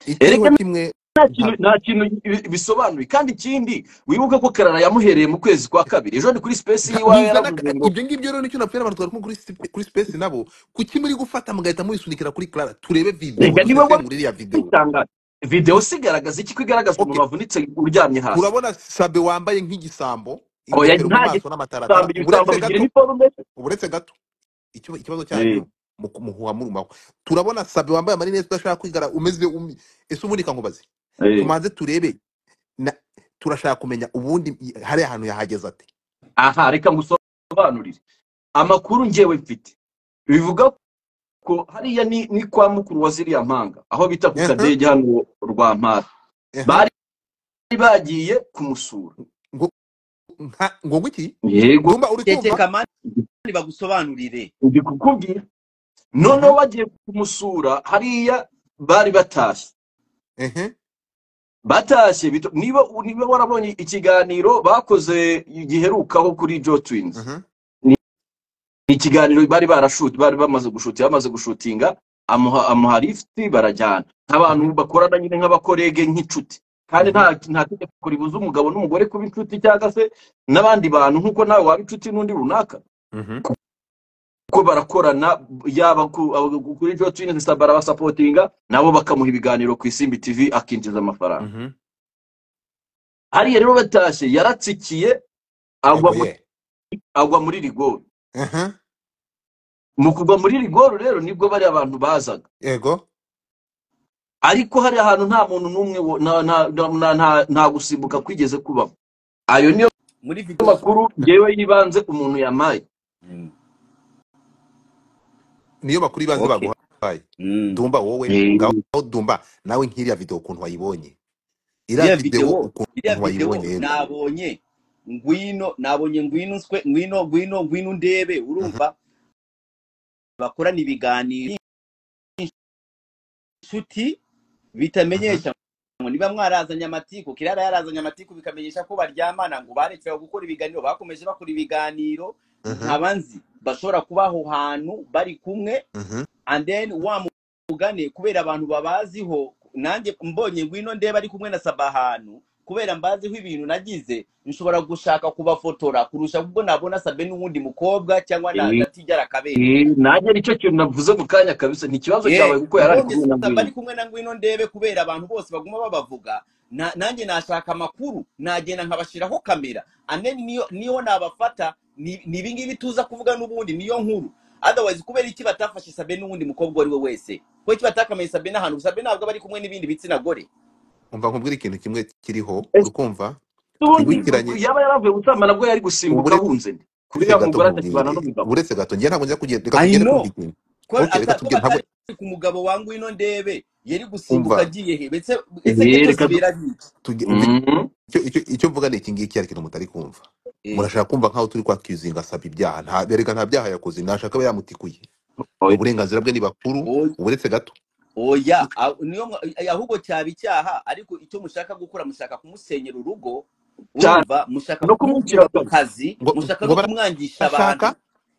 ikiriho ereka kimwe nta kintu ntabwo nta kintu bi- bisobanuye kandi ikindi wibuke ko karara yamuhereye mu kwezi kwa kabiri ejo ni kuri sipesi Nta- y'iwawe muzana yaravuze ka- ngo ibyo ngibyo rero nicyo napfira abantu twarimo kuri sp- kuri space nabo kuki muri gufata mugahita muyisunikira kuri Clara turebe video reka niwe dusesengure iriya video wabitanga videwo se igaragaza iki ko igaragaza umuntu okay wavunitse uryamye hasi urabona Sabe wambaye nk'igisambo oya ingofero mu nta maso gisambo n'amataratara ibisambo bigira uburetse gato iniforume uburetse gato icyo- ikibazo Eh, cyanyu mu kumuhuha murumaho turabona Sabe wambaye amarinete udashaka kwigara umeze umi ese ubundi kankubaze eh. tumanze turebe na turashaka kumenya ubundi i- hari ahantu yahageze ate aha reka ngusobanurire amakuru ngewe mfite bivuga ko hariya ni ni kwa mukuru wa ziriya mpanga aho bita ku ehe kadege hano rwa mpara ehe bari bagiye kumusura ngo nka ngo ngwiki yego ndumva uri kumva tekeka mani bagusobanurire ndi kukubwira ehe noneho bagiye kumusura hariya bari batashye ehe batashye bito- niba niba warabonye ikiganiro bakoze giherukaho kuri jo twins ehe ni ni ikiganiro bari barashuti bari bamaze gushuti bamaze gushutinga amuha amuha lifuti barajyana ehe nk'abantu bakorana nyine nk'abakorege nk'inshuti kandi Mhm. nta nta tegeko ribuza umugabo n'umugore kuba inshuti cyangwa se n'abandi bantu nk'uko nawe waba inshuti n'undi runaka Mhm. ko barakorana yaba ku- abo- kuri jo twins barabasapotinga nabo bakamuha ibiganiro ku isimbi tv akinjiza amafaranga Mhm. hariya rero batashye yaratsikiye agwa yego muri ye agwa muri rigoro Aha. mu kugwa muri rigoro rero nibwo bari abantu bazaga yego ariko hari ahantu nta muntu n'umwe wo- nta nta- nta- nta- nta gusimbuka kwigeze kubaho ayo niyo muri video makuru yewe yibanze umuntu yamaye Mm. niyo makuru ibanze okay baguhaye Mm. dumba wowe Eh, ngaho dumba nawe nk'iriya video ukuntu wayibonye iriya iriya video videwo iriya ukuntu videwo wayibonye yego nabonye ngwino nabonye ngwino nswe ngwino ngwino ngwino ndebe Mhm. urumva bakorana ibiganiro inshuti Mhm. bitamenyesha ngo niba mwarazanye amatiku kirara yarazanye amatiku bikamenyesha ko baryamana ngo barekeraho gukora ibiganiro bakomeje bakora ibiganiro Mhm. nkaba nzi bashobora kuba aho hantu bari kumwe Mhm. and then wa mugane kubera abantu babaziho nanjye mbonye ngwino ndeba ari kumwe na saba ahantu kubera mbaziho ibintu nagize nshobora gushaka kubafotora kurusha ubwo nabona sabe n'uwundi mukobwa cyangwa na, eh, na tigera kabere eh, nanjye nicyo kintu navuze mu kanya kabisa ni ikibazo cyawe Eh, kuko yari ari nabonye kumwe na saba ngwino ari kumwe na ngwino ndebe kubera abantu bose baguma babavuga na- nanjye nashaka amakuru nagenda nkabashyiraho kamera ane niyo niyo nabafata ni ni ibingibi tuza kuvuga n'ubundi niyo nkuru otherwise kubera iki batafashe sabe n'uwundi mukobwa uwo ari we wese kubera iki batakamenye sabe n'ahantu sabe ntabwo aba ari kumwe n'ibindi bitsina gore umva nkubwira ikintu kimwe kiriho uri Ese kumva ubundi twibukiranye yaba yaravuye gutamba nabwo yari gusimbuka ubure- ahunze nde uretse kuriya gato mugore atakibana nkubwire n'umugabo uretse gato njye ntabwo njya kugenda reka I tugende twumva know ikintu ko okay reka ata- ko tugende ntabwo batari ku mugabo wa ngwino ndebe yari gusimbuka umva agiye he ese ese ibyo Eh, byose reka du- bira biki tuge- Mhm. icyo icyo icyo mvuga ni iki ngiki ariko mutari kumva Eh, murashaka kumva nkaho turi kwakwizinga asaba ibyaha nta erega nta byaha yakoze nashaka aba yamutikuye ni Oya. uburenganzira bwe ni bakuru oya uburetse gato oya a- niyo mwa- ay- ahubwo cyaba icyaha ariko icyo mushaka gukora mushaka kumusenyera urugo cyane urumva mushaka no kumukura kumwicira ku kabiri kazi ngo mushaka ngo no kumwangisha abantu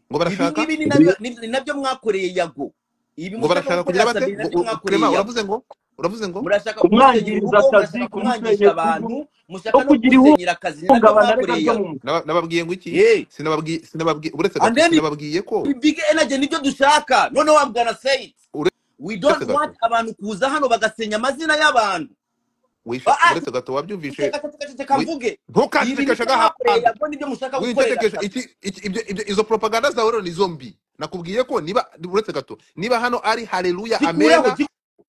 barashaka ngo ibi ngibi barashaka ni nabyo ni- ni nabyo mwakoreye yago ibi ngo mushaka barashaka gukorera kugira bate sabe ni ngo nabyo u- mwakoreye yago Clement uravuze ngo uravuze ngo murashaka kumusenyera kumwangiriza urugo akazi murashaka kumwangisha kumusenyera urugo abantu no mushaka no kugira kunsenyera akazi ni naryo ihungabana ryo mwankoreye mu mutwe Naba- nababwiye ngo iki Ye. sinababwiye sinababwiye uretse and gato then sinababwiye ko big energy nibyo dushaka noneho I'm gonna say it uretse we don't want gato abantu kuza hano bagasenya amazina y'abantu wishe Ah, ah, uretse gato wabyumvishe ceceka ceceka ceceka wi- mvuge ibi ntukancecekeshe nibyo mwakoreye agahantu yabwo nibyo mushaka gukorera wincekekeje akazi iki iki- ibyo ibyo- izo propaganda zawe rero ni zo mbi nakubwiye ko niba uretse gato niba hano ari haleluya zikureho amena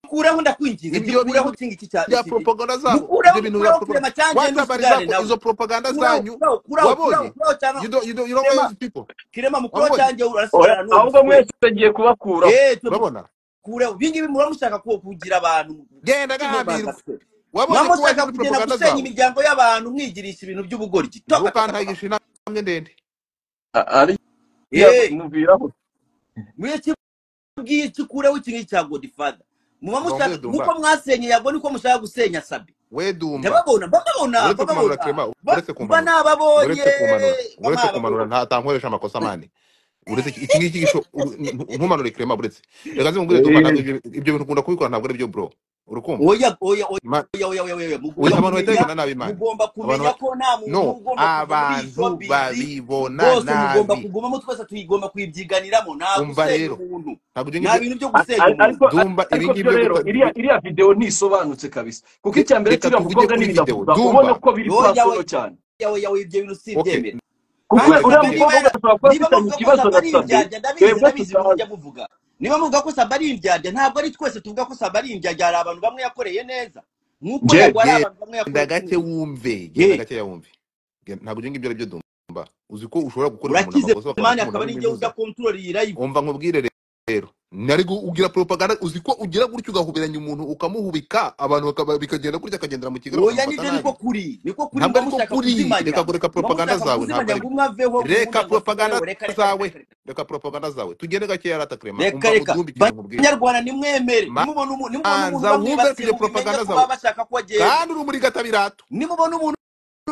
zikureho ndakwinginze ibyo bintu zikureho kinga iki cya bya iki propaganda zabo mukureho ibyo bintu bya mukureho kure propaganda amacyanjye n'ubusigane watabarira ko nawe izo propaganda kuraho zanyu kuraho kuraho kuraho wabonye kuraho cyangwa you don't, you don't, you don't know kirema those people kirema mukuraho wabonye cyangwa Oya, urasigarana n'uwo ahubwo musikureho mwese tugiye kubakuraho eee twe urabona mukureho ibi ngibi muba mushaka ku- kugira abantu genda kino gahambirwa bagase muba wabonye ko waje mushaka muri kugenda propaganda gusenya zawe imiryango y'abantu mwigirisha ibintu by'ubugoryi toka toka toka ntukantagisha intambwe ndende ari eee mubwiraho muri iki bwiye kikureho iki ngiki cya godifada muba gombe mushaka nk'uko dumba mwasenye yabwo niko mushaka gusenya sabe we dumba ndababona bababona uretse kumanura bababona kirema ba- uretse mba nababonye mba kumanura uretse kumanura uretse kumanura nababonye nta tankoresha amakosa mani uretse iki iki ngiki gisho uru- ntu- ntumanure kirema uretse reka zimbwire dumba ntabwo ibyo ibyo bintu ukunda kubikora ntabwo ari byo bro urakumva oya oya oya Ma- oya oya oya oya we mugomba abantu kumenya baterekana nabi imana mugomba abantu kumenya ba- ko nta muntu no ugomba kuva muri iyi abantu showbiz babibona rwose mugomba nabi kugumamo twese tuyigomba kuyibyiganiramo nta umva gusenya rero umuntu ntabwo ibyo nta ngibyo bintu byo A- gusenya a- umuntu ariko a- dumba ibi ariko ngibi byo byo rero guta iriya iriya videwo ntisobanutse kabisa kuko re- icya mbere reka kiriya mukobwa tuvuge kuri video n'ibidavuga ubona dumba ko biri oya personal oya cyane oya oya ibyo bintu okay sibyemera kandi kuko saba uriya reka tugende niba mukobwa yara niba muvuga ko saba ashobora kuba afitanye ikibazo na ari sabe indyarya ndabizi twebwe ndabizi tutazi mujya muvuga niba muvuga ko saba ari indyarya ntabwo ari twese tuvuga ko saba ari indyarya hari abantu bamwe yakoreye neza nk'uko njye yagwa hari abantu bamwe genda yakoreye gake wumve genda ye gake yawumve Gen- ntabwo ibyo ngibyo ari byo dumba uzi ko ushobora gukorera umuntu urakize amakosa bakabona ko mani akaba umuntu abona n'igihe ujya ibinyuza kontorora iyi live umva nkubwire rero nari gu- ugira propaganda uzi ko ugira gutyo ugahoberanya umuntu ukamuhubika abantu bakaba- bikagenda gutya akagendera mu kigera oya nibyo bakamufata niko nabi kuri niko kuri ntabwo muba ariko mushaka kuri reka kuzimanya kureka muba propaganda mushaka zawe ntabwo kuzimanya ngo aribyo umwe aveho reka muvuga ngo asaba propaganda yewe reka reka reka zawe reka reka reka propaganda zawe tugende gakeya ratakrema reka umva reka udumba ikintu nkubwire banyarwanda nimwemere nimubona umu- nimubona umuntu banza wumve bamwibasiye tujye mubimenye propaganda ko zawe baba bashaka ko agenda kandi uri muri gatabirato nimubona umuntu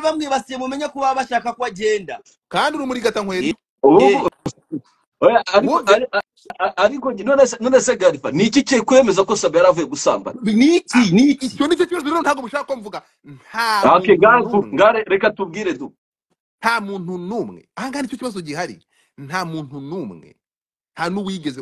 bamwibasiye mumenye ko baba bashaka ko agenda kandi uri muri ye gatankweto ye ubu oya ariko wumve ari- a- a- ariko njye- none se none se garifa ni iki kiri kwemeza ko sabe yari avuye gusambana niki niki icyo nicyo kibazo rero ntabwo mushaka ko mvuga nta ake muntu gare tu- n'umwe gare reka tubwire du nta muntu n'umwe ahangaha nicyo kibazo gihari nta muntu n'umwe nta n'uwigeze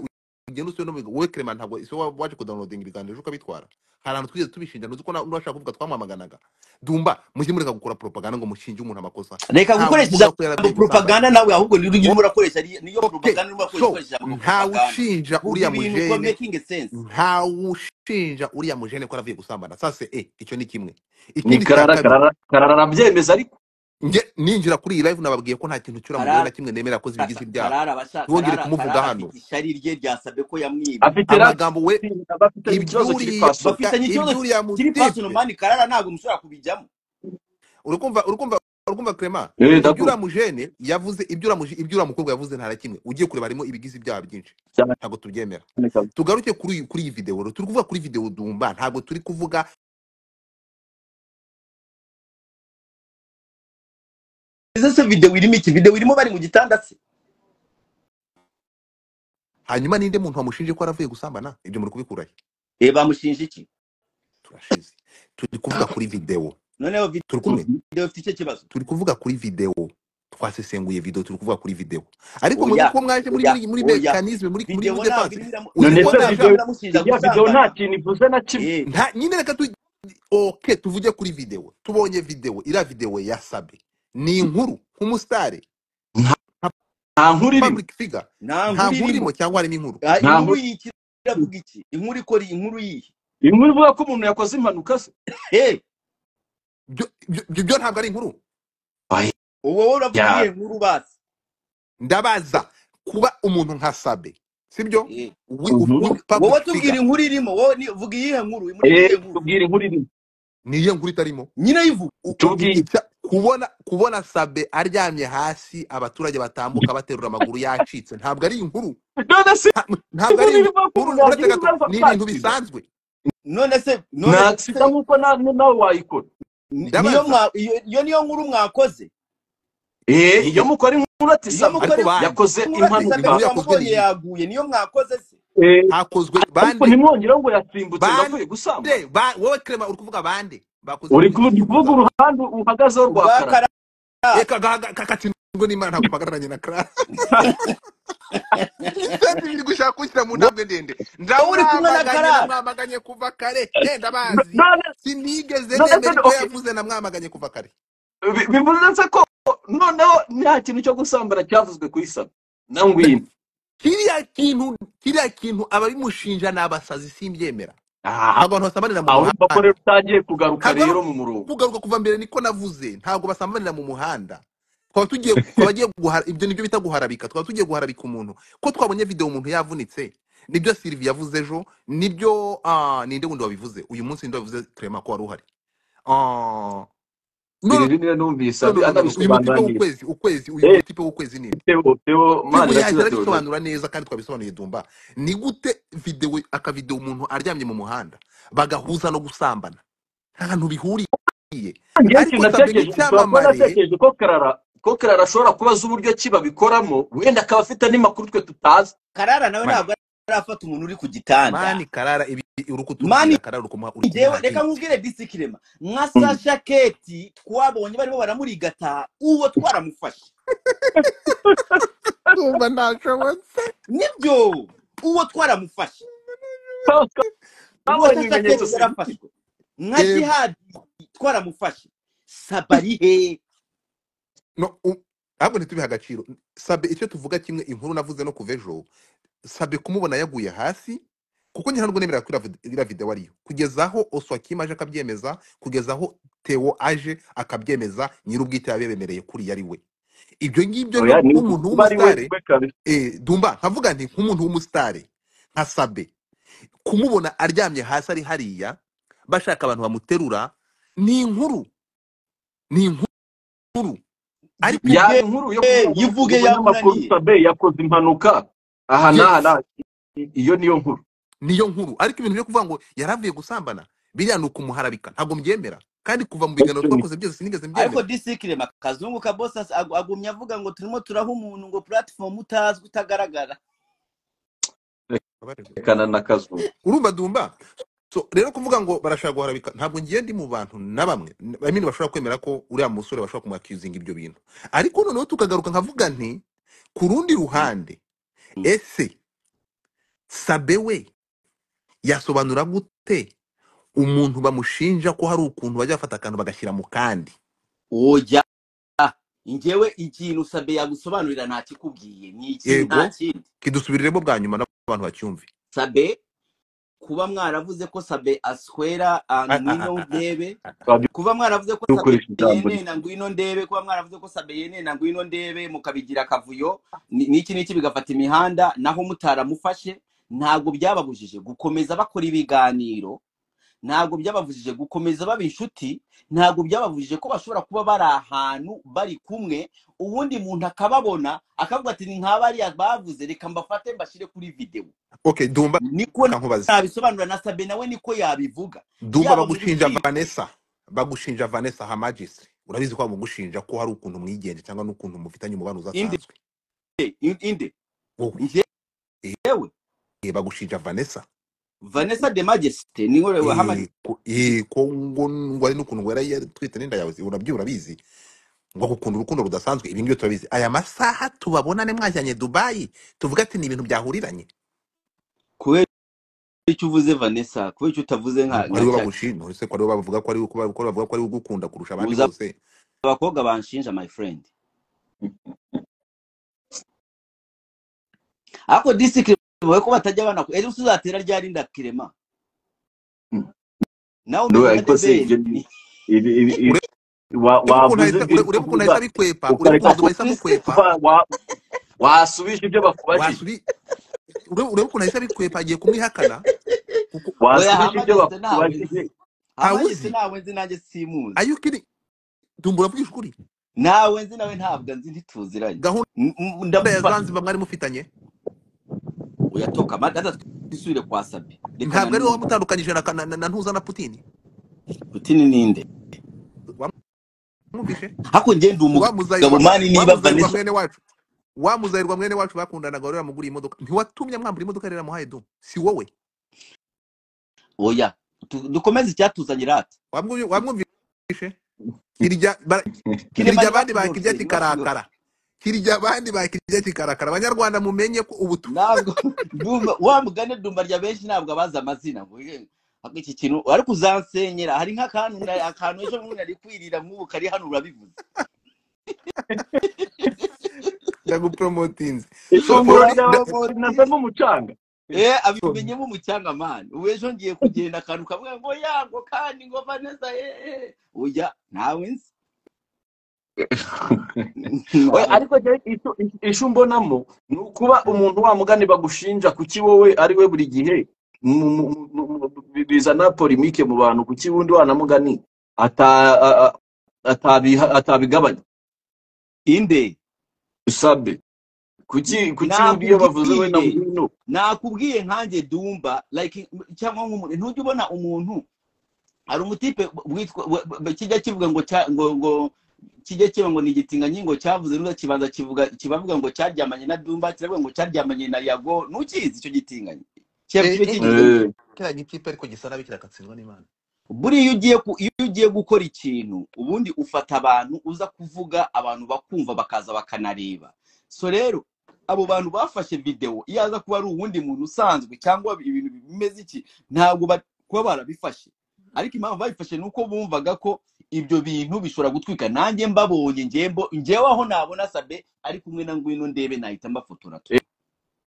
ugenda usiwe n'umuhigo wowe kerema ntabwo isi wa- waje kudownloadinga ibiganiro ejo ukabitwara hari ahantu twigeze tubishinja ntuzi ko na- n'uwashaka kuvuga twamwamaganaga dumba mujye mureka gukora propaganda ngo mushinje umuntu amakosa reka ntawe gukoresha uvuga ko yaravuye ijambo gusambana propaganda nawe ahubwo niyo urimo urakoresha ari- niyo okay propaganda urimo urakoresha so ukoresha ijambo ntawe propaganda ushinja vuga uriya ibintu for mujene making sense ntawe ushinja uriya mujene ko aravuye gusambana sase e icyo ni kimwe ni ikindi cya karara kabiri karara karara arabyemeza ariko nge ninjira kuri iyi live nababwiye ko nta kintu cyura mugore karara na kimwe nemera ko ka- zibigize ka- ibyaha karara abasha ntiwongere karara kumuvuga karara hano afite ishari rye ryasabye ko yamwibye afite amagambo we bafitanye ikibazo kiri ibyuriya pasono ga- bafitanye ikibazo ibyuriya kiri personal mutipe mani karara ntabwo mushobora kubijyamo urukumva urukumva urukumva crema eh ibyuriya ndakumva mujene yavuze ibyuriya muji- ibyuriya mukobwa yavuze nta na kimwe ugiye kureba harimo ibigize ibyaha byinshi cyane ntabwo tubyemera kabisa. tugaruke kuri iyi- kuri iyi videwo rero. turi kuvuga kuri videwo dumba ntabwo turi kuvuga ese se video irimo iki video irimo bari mu gitanda se hanyuma ninde muntu wamushinje ko yaravuye gusambana ibyo muri kubikurahe eh bamushinja iki turashize turi kuvuga kuri videwo noneho turi kumwe video ifite icyo kibazo turi kuvuga kuri videwo twasesenguye videwo turi kuvuga kuri videwo ariko mwebwe oya kuko mwaje muri oya muri muri oya mekanisme muri muri muri videwo ntabwo defanse irimo iramu- uzi none ko videwo se ntabwo video irimo nashaka iramushinja gusambana iriya video nta kintu ivuze na kimwe eh nta nyine reka tu okay tuvuge kuri videwo tubonye videwo iriya videwo ya sabe ni inkuru nk'umusitari nta nka nta nkuru irimo public figure nta nkuru nta nkuru irimo irimo cyangwa harimo inkuru Ah, nta inkuru nkuru yiki iravuga iki inkuru ikora iyi inkuru yihe inkuru ivuga ko umuntu yakoze impanuka se Eh, byo byo- byo- byo ntabwo ari inkuru Oya, uwo wowe uravuga ya iyihe nkuru basi ndabaza kuba umuntu nka sabe sibyo Eh, wi wi- inkuru wowe tubwira public figure inkuru irimo wowe ni- vuga iyihe nkuru muri eh iyihe nkuru tubwire inkuru irimo niyo nkuru itarimo nyine yivuga u- u- i- tubwire icya- kubona kubona sabe aryamye hasi abaturage batambuka baterura amaguru yacitse ntabwo ari inkuru none se Nta- ntabwo inkuru ari ivuga ko inkuru umuntu uretse yagira gato ibibazo ni ibintu akakiza bisanzwe none se none nta sida se nk'uko na- na- nawe wayikora ni- niyo ndabaza mwa iyo iyo niyo nkuru mwakoze eh iyo eh, mukora inkuru ati iyo sabe ariko mukora bande yakoze inkuru ati sabe impanuka inkuru yakozwe ni twamubonye iyihe yaguye niyo mwakoze se eh hakozwe ariko bande ntimwongeraho ngo yasimbutse ngo bande avuye gusambana ba- wowe krema uri kuvuga bande bakoze uri ku- kuvuga uburyo bw'ikinyabupfura uruhande uhagazeho rwa rwa karate karara reka gakatirwa n'imana ntabwo mpagararanye na karara ibyo biri gushaka kunshyira mu wowe ntambwe ndende uri kumwe na ndamwamaganye karara namwamaganye kuva kare yenda bazi none sinigeze none se nemera ibyo okay yavuze namwamaganye kuva kare bi- bivuze se ko noneho nta kintu cyo gusambana cyavuzwe ku isaba na Na- ngwino kiriya kintu kiriya kintu ababimushinja ni abasazi simbyemera aha abantu basambanira mu ahubwo ko muhanda rero utangiye kugaruka ntabwo ari rero mu murongo kugaruka kuva mbere niko navuze ntabwo basambanira mu muhanda twaba tugiye twaba agiye guhara ibyo nibyo bita guharabika twaba tugiye guharabika umuntu ko twabonye video umuntu yavunitse nibyo Sylvie yavuze ejo nibyo ah, ninde wundi wabivuze uyu munsi ninde wabivuze Clement ko wari uhari Ah, no no sirivine numvise no abi- no no, no, no. uyu anabisobanura mutipe neza w'ukwezi ukwezi uyu Eh, mutipe w'ukwezi ninde Theo Theo Tebo yaje Manirakiza Theodore arabisobanura neza kandi twabisobanuye dumba ni gute videwo akavideo umuntu aryamye mu muhanda bagahuza no gusambana nta hantu bihuriye ngewe ariko ikintu sambe natekereje ushobora kuba nk'icyamamare natekereje ko karara ko karara ashobora kubaza uburyo ki babikoramo wenda akaba afite n'amakuru twe tutazi karara nawe mani ntabwo arafata umuntu uri ku gitanda mani karara ibi uri mani kutubwira karara uri kumuha uri njyewe kumuha reka hate nkubwire disikirema nka sasha keti twabonye barimo baramurigata uwo twaramufashe ndumva ntashobotse nibyo uwo twaramufashe uwo twabonye sasha keti ibimenyetso sibike yarafashwe nka yego jihadi twaramufashe sabarihe no u- ahubwo ntitubihe agaciro sabe icyo tuvuga kimwe inkuru navuze no kuva ejo sabe kumubona yaguye hasi kuko njye ntabwo nemera ko iriya vid- iriya video ariyo kugeza aho oswakim aje akabyemeza kugeza aho tewo aje akabyemeza nyir'ubwite yabemereye kuri ari we ibyo ngibyo oya rero ni nk'umuntu kuba ari we w'umusitare we kabisa eh, dumba nkavuga nti nk'umuntu w'umusitare nka sabe kumubona aryamye hasi ari hariya bashaka abantu bamuterura ni inkuru ni inkuru ariko yaba yivuge inkuru yo kuvuga ngo yivuge uyu munyamakuru yamunaniye sabe yakoze impanuka aha n'aha yes n'aha. iyo niyo nkuru niyo nkuru ariko ibintu byo kuvuga ngo yari avuye gusambana biriya ni ukumuharabika ntabwo mbyemera kandi kuva mu biganiro Question. twakoze byose sinigeze ariko mbyemera disikirema kazungu ka bosasi agumye avuga ngo turimo turaha umuntu ngo puratifomu utazwi utagaragara Ababarerwa. rekana na kazungu urumva dumba so rero kuvuga ngo barashaka guharabika ntabwo ngiye ndi mu bantu na bamwe I mean, bashobora kwemera ko uriya musore bashobora kumuakizinga ibyo bintu ariko noneho tukagaruka nkavuga nti ku rundi ruhande Mm. ese sabe we yasobanura gute umuntu bamushinja ko hari ukuntu bajya bafata akantu bagashyira mu kandi oya njyewe ikintu sabe yagusobanurira ntakikubwiye ni iki nta yego kindi kidusubiriremo bwa nyuma n'abantu bacyumve sabe kuba mwaravuze ko sabe aswera ah, ngwino ndebe kuba mwaravuze ko sabe badukoresha ijambo rye yenena ngwino ndebe kuba mwaravuze ko sabe yenena ngwino ndebe mukabigira akavuyo ni- n'iki n'iki bigafata imihanda naho mutaramufashe ntabwo byababujije gukomeza bakora ibiganiro ntabwo byababujije gukomeza baba inshuti ntabwo byababujije ko bashobora kuba bari ahantu bari kumwe ubundi muntu akababona akavuga ati ni nka bariya bavuze reka mbafate mbashyire kuri videwo okay dumba niko nkubaze nabisobanura na sabe nawe niko yabivuga dumba yaba mu bagushinja rukiko vanessa bagushinja vanessa hamagistri urabizi ko bagugushinja ko hari ukuntu mwigenje cyangwa n'ukuntu mufitanye umubano inde udasanzwe in- inde wowe Eh, yewe eh, bagushinja vanessa vanessa de majesite niho rewe Eh, hamaze ko eh, ko ngo ngo ari n'ukuntu wera yatwite n'inda yawe urabyo urabizi ngo gukunda urukundo rudasanzwe ibi ngibyo turabizi aya masaha tubabonane mwajyanye dubayi tuvuga ati ni ibintu byahuriranye kubera icyo uvuze vanessa kubera icyo utavuze nka nuko nka ariwe cya bagushinja uretse ko ariwe bavuga ko ariwe ko bavuga ko ariwe ugukunda kurusha abandi uza bose abakobwa banshinja my friend ariko disikirema wowe ko batajya banakora ejo uzatera ryari ndakirema nawe no umeze nka ariko debeli se ibyo ni ibi- ibi- ibi- wa- urebe ukuntu wavuze ahita ibyo urebe ukuntu uvuga ahita abikwepa urebe ukareka ati ukuntu duba kristo ahita amukwepa wa- wa- wasubije ibyo bakubajije wasubi urebe urebe ukuntu ahita abikwepa agiye kumwihakana kuko oya wasubije ibyo hamageste ntawe bakubajije nzi ntawe hamageste uzi ntawe nzi nanjye simuzi ayukiri dumbura vuga ukuri nawe nzi nawe ntabwo nzi ntituziranye gahunda N- n- ya ndamubaza zanzibar mwari mufitanye oya toka amagata twisubire kwa sabi reka ntabwo ari nanone wowe wamutandukanyije na, na, na, na ntuza na putini putini ninde wamwumvishe hako njye ndi wamuzayirwa umugabo mwa- mani niba wamuzayirwa vanessa mwene wacu wamuzayirwa mwene wacu bakundanaga rero yamuguriye imodoka ntiwatumye mwambura imodoka rero yamuhaye du si wowe oya Tu- dukomeze icyatuzanye rata wamwumvi- wamwumvishe kirya bara- kirya kiremanywa abandi bakirya kikarakara kirya abandi bakirya kikarakara abanyarwanda mumenye ko ubu tu- ntabwo ndumva wa mugani dumba rya benshi ntabwo abazi amazina ngo "Ye, ako iki kintu ariko uzansenyera hari nk'akantu na- akantu ejo bundi nari kwirira nk'ubu kari hano urabivuze ndaguporomotinze so ifunguro pololi da- ry'abamorisi rinazamo umucanga Eh so, abimenyemo umucyanga mani ubu ejo ngiye kugenda akantu kavuga ngo yango kandi ngo vanessa eh ujya ntawe nzi we ntawe ariko je ico- ico mbonamo ni ukuba umuntu wa mugani bagushinja kuki wowe ari we buri gihe mu- mu- mu- mu- bi- bizana porimike mu bantu kuki wundi wana mugani ata- a- a- atabiha- atabigabanya inde usabe kuki kuki wundi iyo bavuze we na nakubwiye ngwino nakubwiye nkanjye dumba like cyangwa nk'umuntu ntujya ubona umuntu hari umutipe witwa we- we- kijya kivuga ngo cya- ngo ngo kijya kiba ngo ni igitingangingo cyavuze neza kibanza kivuga kibavuga ngo cyaryamanye na dumba kiravuga ngo cyaryamanye na yago ntukizi icyo gitinganyi kiba eh, kiba eh, kigizwe Eh, kiriya gikipe ariko gisa nabi kirakatsindwa n'imana buriya iyo ugiye ku- iyo ugiye gukora ikintu ubundi ufata abantu uza kuvuga abantu bakumva bakaza bakanareba so rero abo bantu bafashe videwo iyo aza kuba ari uwundi muntu usanzwe cyangwa ibintu bimeze iki ntabwo ba- kuba barabifashe ariko impamvu babifashe ni uko bumvaga ko ibyo bintu bishobora gutwika nanjye mbabonye njyembo njyewe aho nabona sabe ari kumwe na ngwino ndebe nahita mbafotora tu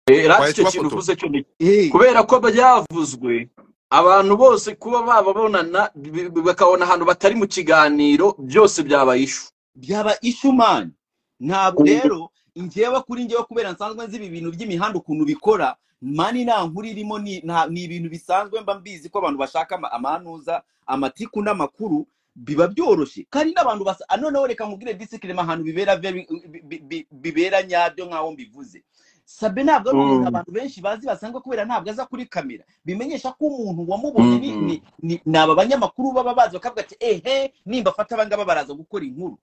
Eh, rati wahise icyo kintu ubafotora uvuze cyo ni Eh, kubera ko byavuzwe abantu bose kuba bababonana bi- bi- bakabona ahantu batari mu kiganiro byose byabaye ishu byaba ishumani ntabwo rero ingewe kuri ngewe kubera nsanzwe nzi ibi bintu by'imihanda ukuntu bikora mani nta nkuru irimo ni nta- ni ibintu bisanzwe mba mbizi ko abantu bashaka ama- amanuza amatiku n'amakuru biba byoroshye kandi n'abantu basa ah, noneho reka mubwire disikirema ahantu bibera very- bi- bi- bi- bibera nyabyo nk'aho mbivuze sabe ntabwo ari umuntu Mm, abantu benshi bazi basanzwe kubera ntabwo aza kuri kamera bimenyesha ko umuntu wamubonye ni mm. ni ni ni aba banyamakuru baba bazi bakavuga ati ehe nimba afata aba ngaba baraza gukora inkuru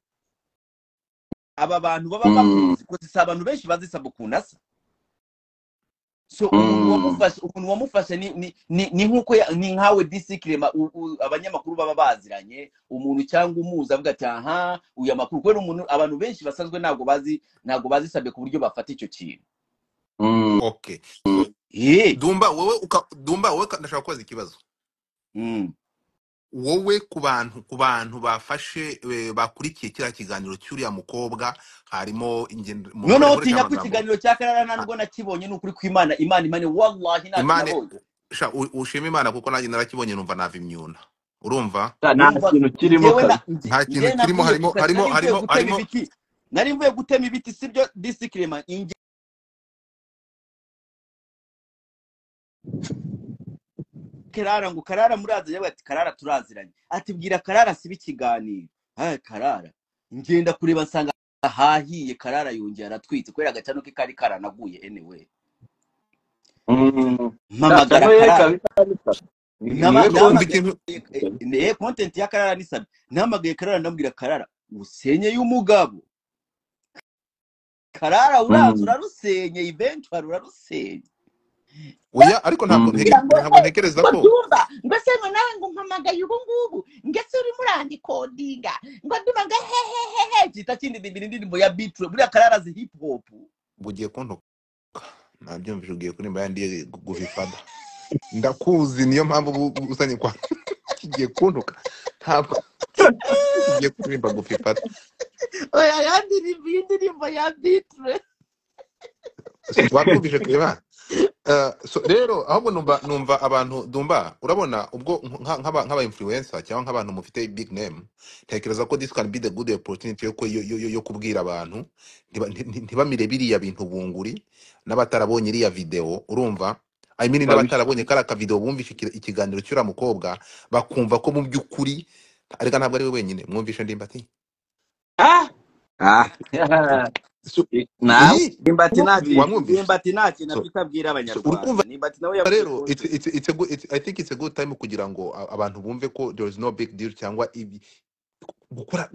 aba bantu baba Mm, bamuzi kuko si abantu benshi bazi sabukunda asa so umuntu mm, wamufashe umuntu wamufashe ni ni ni, ni nkuko ya- ni nkawe disikirema abanyamakuru baba baziranye umuntu cyangwa umuzi avuga ati aha uyu amakuru kubera umuntu abantu benshi basanzwe ntabwo bazi ntabwo bazisabye ku buryo bafata icyo kintu mm, okay so mm. eh dumba wowe uka, dumba wowe ka- ndashaka kubaza ikibazo mm. wowe ku bantu ku bantu bafashe eh, bakurikiye kiriya kiganiro cy'uriya mukobwa harimo ingendo mumore noneho mureke tinya ko amagambo ikiganiro cya karara nta Ah, nubwo nakibonye ni ukuri kw'imana imana imana wallahi ntacyo imana nabonye sha u- ushima imana kuko nanjye narakibonye numva nava imyuna urumva Ta, nta numva kintu kirimo ngewe kabisa na nge- nta kintu ngewe kirimo nabwiye harimo gusa harimo nari mvuye gutema harimo harimo ibiti nari mvuye gutema ibiti sibyo disikirema inge karara ngo karara murazi yewe ati karara turaziranye atibwira karara siba ikiganiro aya karara ngenda kureba nsanga ahahiye karara yongera aratwitse kubera agacano ke kari karanaguye anyway Mm. Ta, mpamagara cano ye karara kabisa bisa ni Nama- niwe wumva konti nahamagaye ikintu eh, eh, content ya karara ni sabi nahamagaye karara ndamubwira karara usenyeye umugabo karara uraza Mm, urarusenye eventually urarusenye oya ariko ntabwo mm. nteke- kugira ngo ntabwo eh ntekereza ngo ko dumba ngo se ngo nawe ngo mpamagaye ubu ngubu ngo ese urimo urandikodinga ngo dumba ngo hehehehe gihita kindidimbira indirimbo ya bitro buriya karara zi hip hop bugiye kuntuka nabyumvise ugiye kurimba yandi guvifada ndakuzi niyo mpamvu ubu- ubu uzanye kwa kigiye kuntuka ntabwo kigiye kuririmba gufifada oya yandirimbo indirimbo ya bitro wabwumvise kureba Uh, so rero ahubwo numva numva abantu dumba urabona ubwo nka- nk'aba nk'aba influencer cyangwa nk'abantu mufite big name ntekereza ko this can be the good opportunity yo ku- yo, yo, yo yo kubwira abantu ntiba- nti- nti- ntibamire biriya bintu bunguri n'abatarabonye iriya video urumva I mean Babisha. n'abatarabonye kariya ka video bumvise iki- ikiganiro cy'uriya mukobwa bakumva ko mu by'ukuri ariko ntabwo ari we wenyine mwumvishe ndimbati Ah! Ah, so, eh, nawe iyi ndimbati nta kintu wamwumvishe ndimbati nta kintu so, afite abwira so urumva abanyarwanda ndimbati nawe yavuye rero it's, content it's, it's a good, it's, i think it's a good time kugira ngo a- abantu bumve ko there is no big deal cyangwa ibi gukora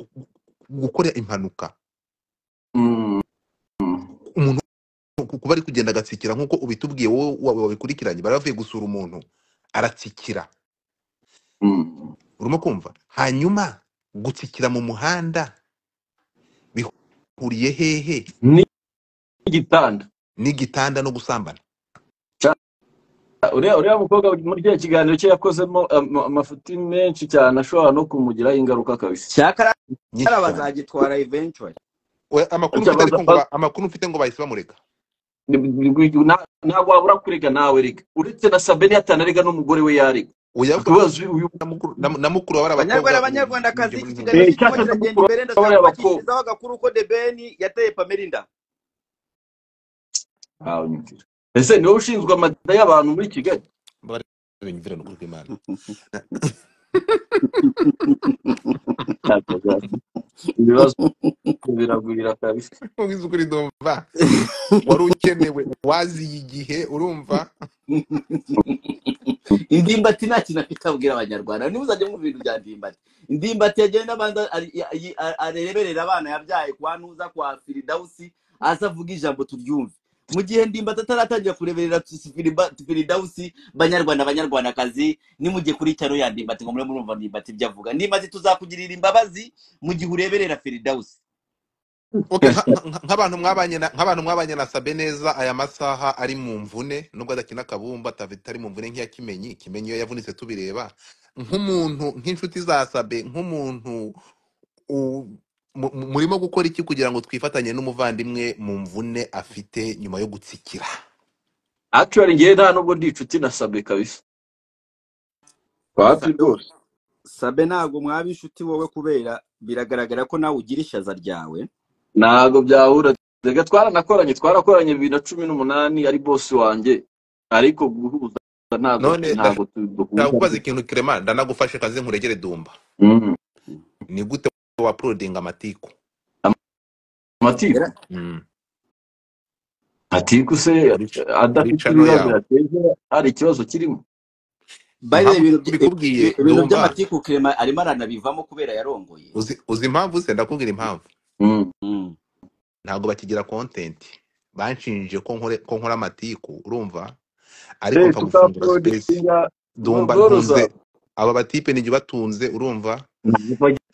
gukora impanuka Mm, mm. umuntu ku- kuba ari kugenda agatsikira nk'uko ubitubwiye wowe wa- wabikurikiranye bari bavuye gusura umuntu aratsikira Mm. urimo kumva hanyuma gutsikira mu muhanda bihuriye hehe ni igitanda n'igitanda no gusambana Ca- uriya uriya mukobwa muri kiriya kiganiro cye yakozemo ama- amafuti menshi cyane ashobora no kumugiraho ingaruka kabisa cyakara nyinshi cyane bazagitwara eventually We- amakuru Aca mfite ariko baza- ngo baza- ba- amakuru mfite ngo bahise bamureka ni- ni- ni- na- ntabwo wabura kurega nawe rega uretse na sabeni yatana arega n'umugore we yarega oya ariko akabazo uyu na mukuru na- na mukuru baba ari abakobwa banyarwanda mu banyarwandakazi mu iki gihe kiganiro Eh, kirimo cyaka kiragenda mukuru imbere abari ndashaka abakobwa kubakishirizaho agakuru ko de beni yateye pamerinda Ah, unyumvira. ese niwe ushinzwe amada y'abantu muri kigali bari nukuri kw'imana Cyaka za- ibibazo biragwira kabisa mubizi ukuri ndumva wari ukenewe waziye igihe urumva indimbati nta kintu afite abwira abanyarwanda niba uzajya mu bintu bya ndimbati indimbati yagenda abanza ari- ari- areberera abana yabyaye kwa nuza kwa firidawusi aza avuga ijambo turyumve mu gihe ndimbati ataratangira kureberera Firida- firidawusi banyarwanda banyarwandakazi nimugiye kuri cyaro ya ndimbati ngo mure murumva ndimbati ibyo avuga ndimbati tuzakugirira imbabazi mu gihe ureberera firidawusi okay nka- nka- nk'abantu mwabanye na- nk'abantu mwabanye na sabe neza aya masaha ari mu mvune nubwo adakina akabumba atari mu mvune nk'iya kimenyi kimenyi iyo yavunitse tubireba nk'umuntu nk'inshuti za sabe nk'umuntu u- mu- mu- murimo gukora iki kugira ngo twifatanye n'umuvandimwe mu mvune afite nyuma yo gutsikira actually ngewe nta nubwo ndi inshuti na sabe kabisa wapi Sa- rwose sabe ntabwo mwaba inshuti wowe kubera biragaragara ko nawe ugira ishaza ryawe ntabwo byahura reka twaranakoranye twarakoranye bibiri na cumi n'umunani ari bosi wanjye ariko guhuza ntabwo none ntabwo tu- ndashaka duhuza kubaza ikintu kirema ndanagufashe kazi nkuregere dumba Mm. ni gute wapurodinga amatiku amatiku Era- Mm. atiku se kuri kuri adafite cano ibibazo yawe yateza hari ikibazo kirimo by the way, impamvu ibintu by- tubikubwiye ibi- ibintu dumva by'amatiku kirema arimo aranabivamo kubera yarongoye uzi uzi impamvu se ndakubwira impamvu Mm. Mm. ntabwo bakigira content banshinje ko nkore ko nkora amatiku urumva ariko Eh, mpfa gufungura space tutaprodinga dumba zoroza ntunze aba batipe nijye batunze urumva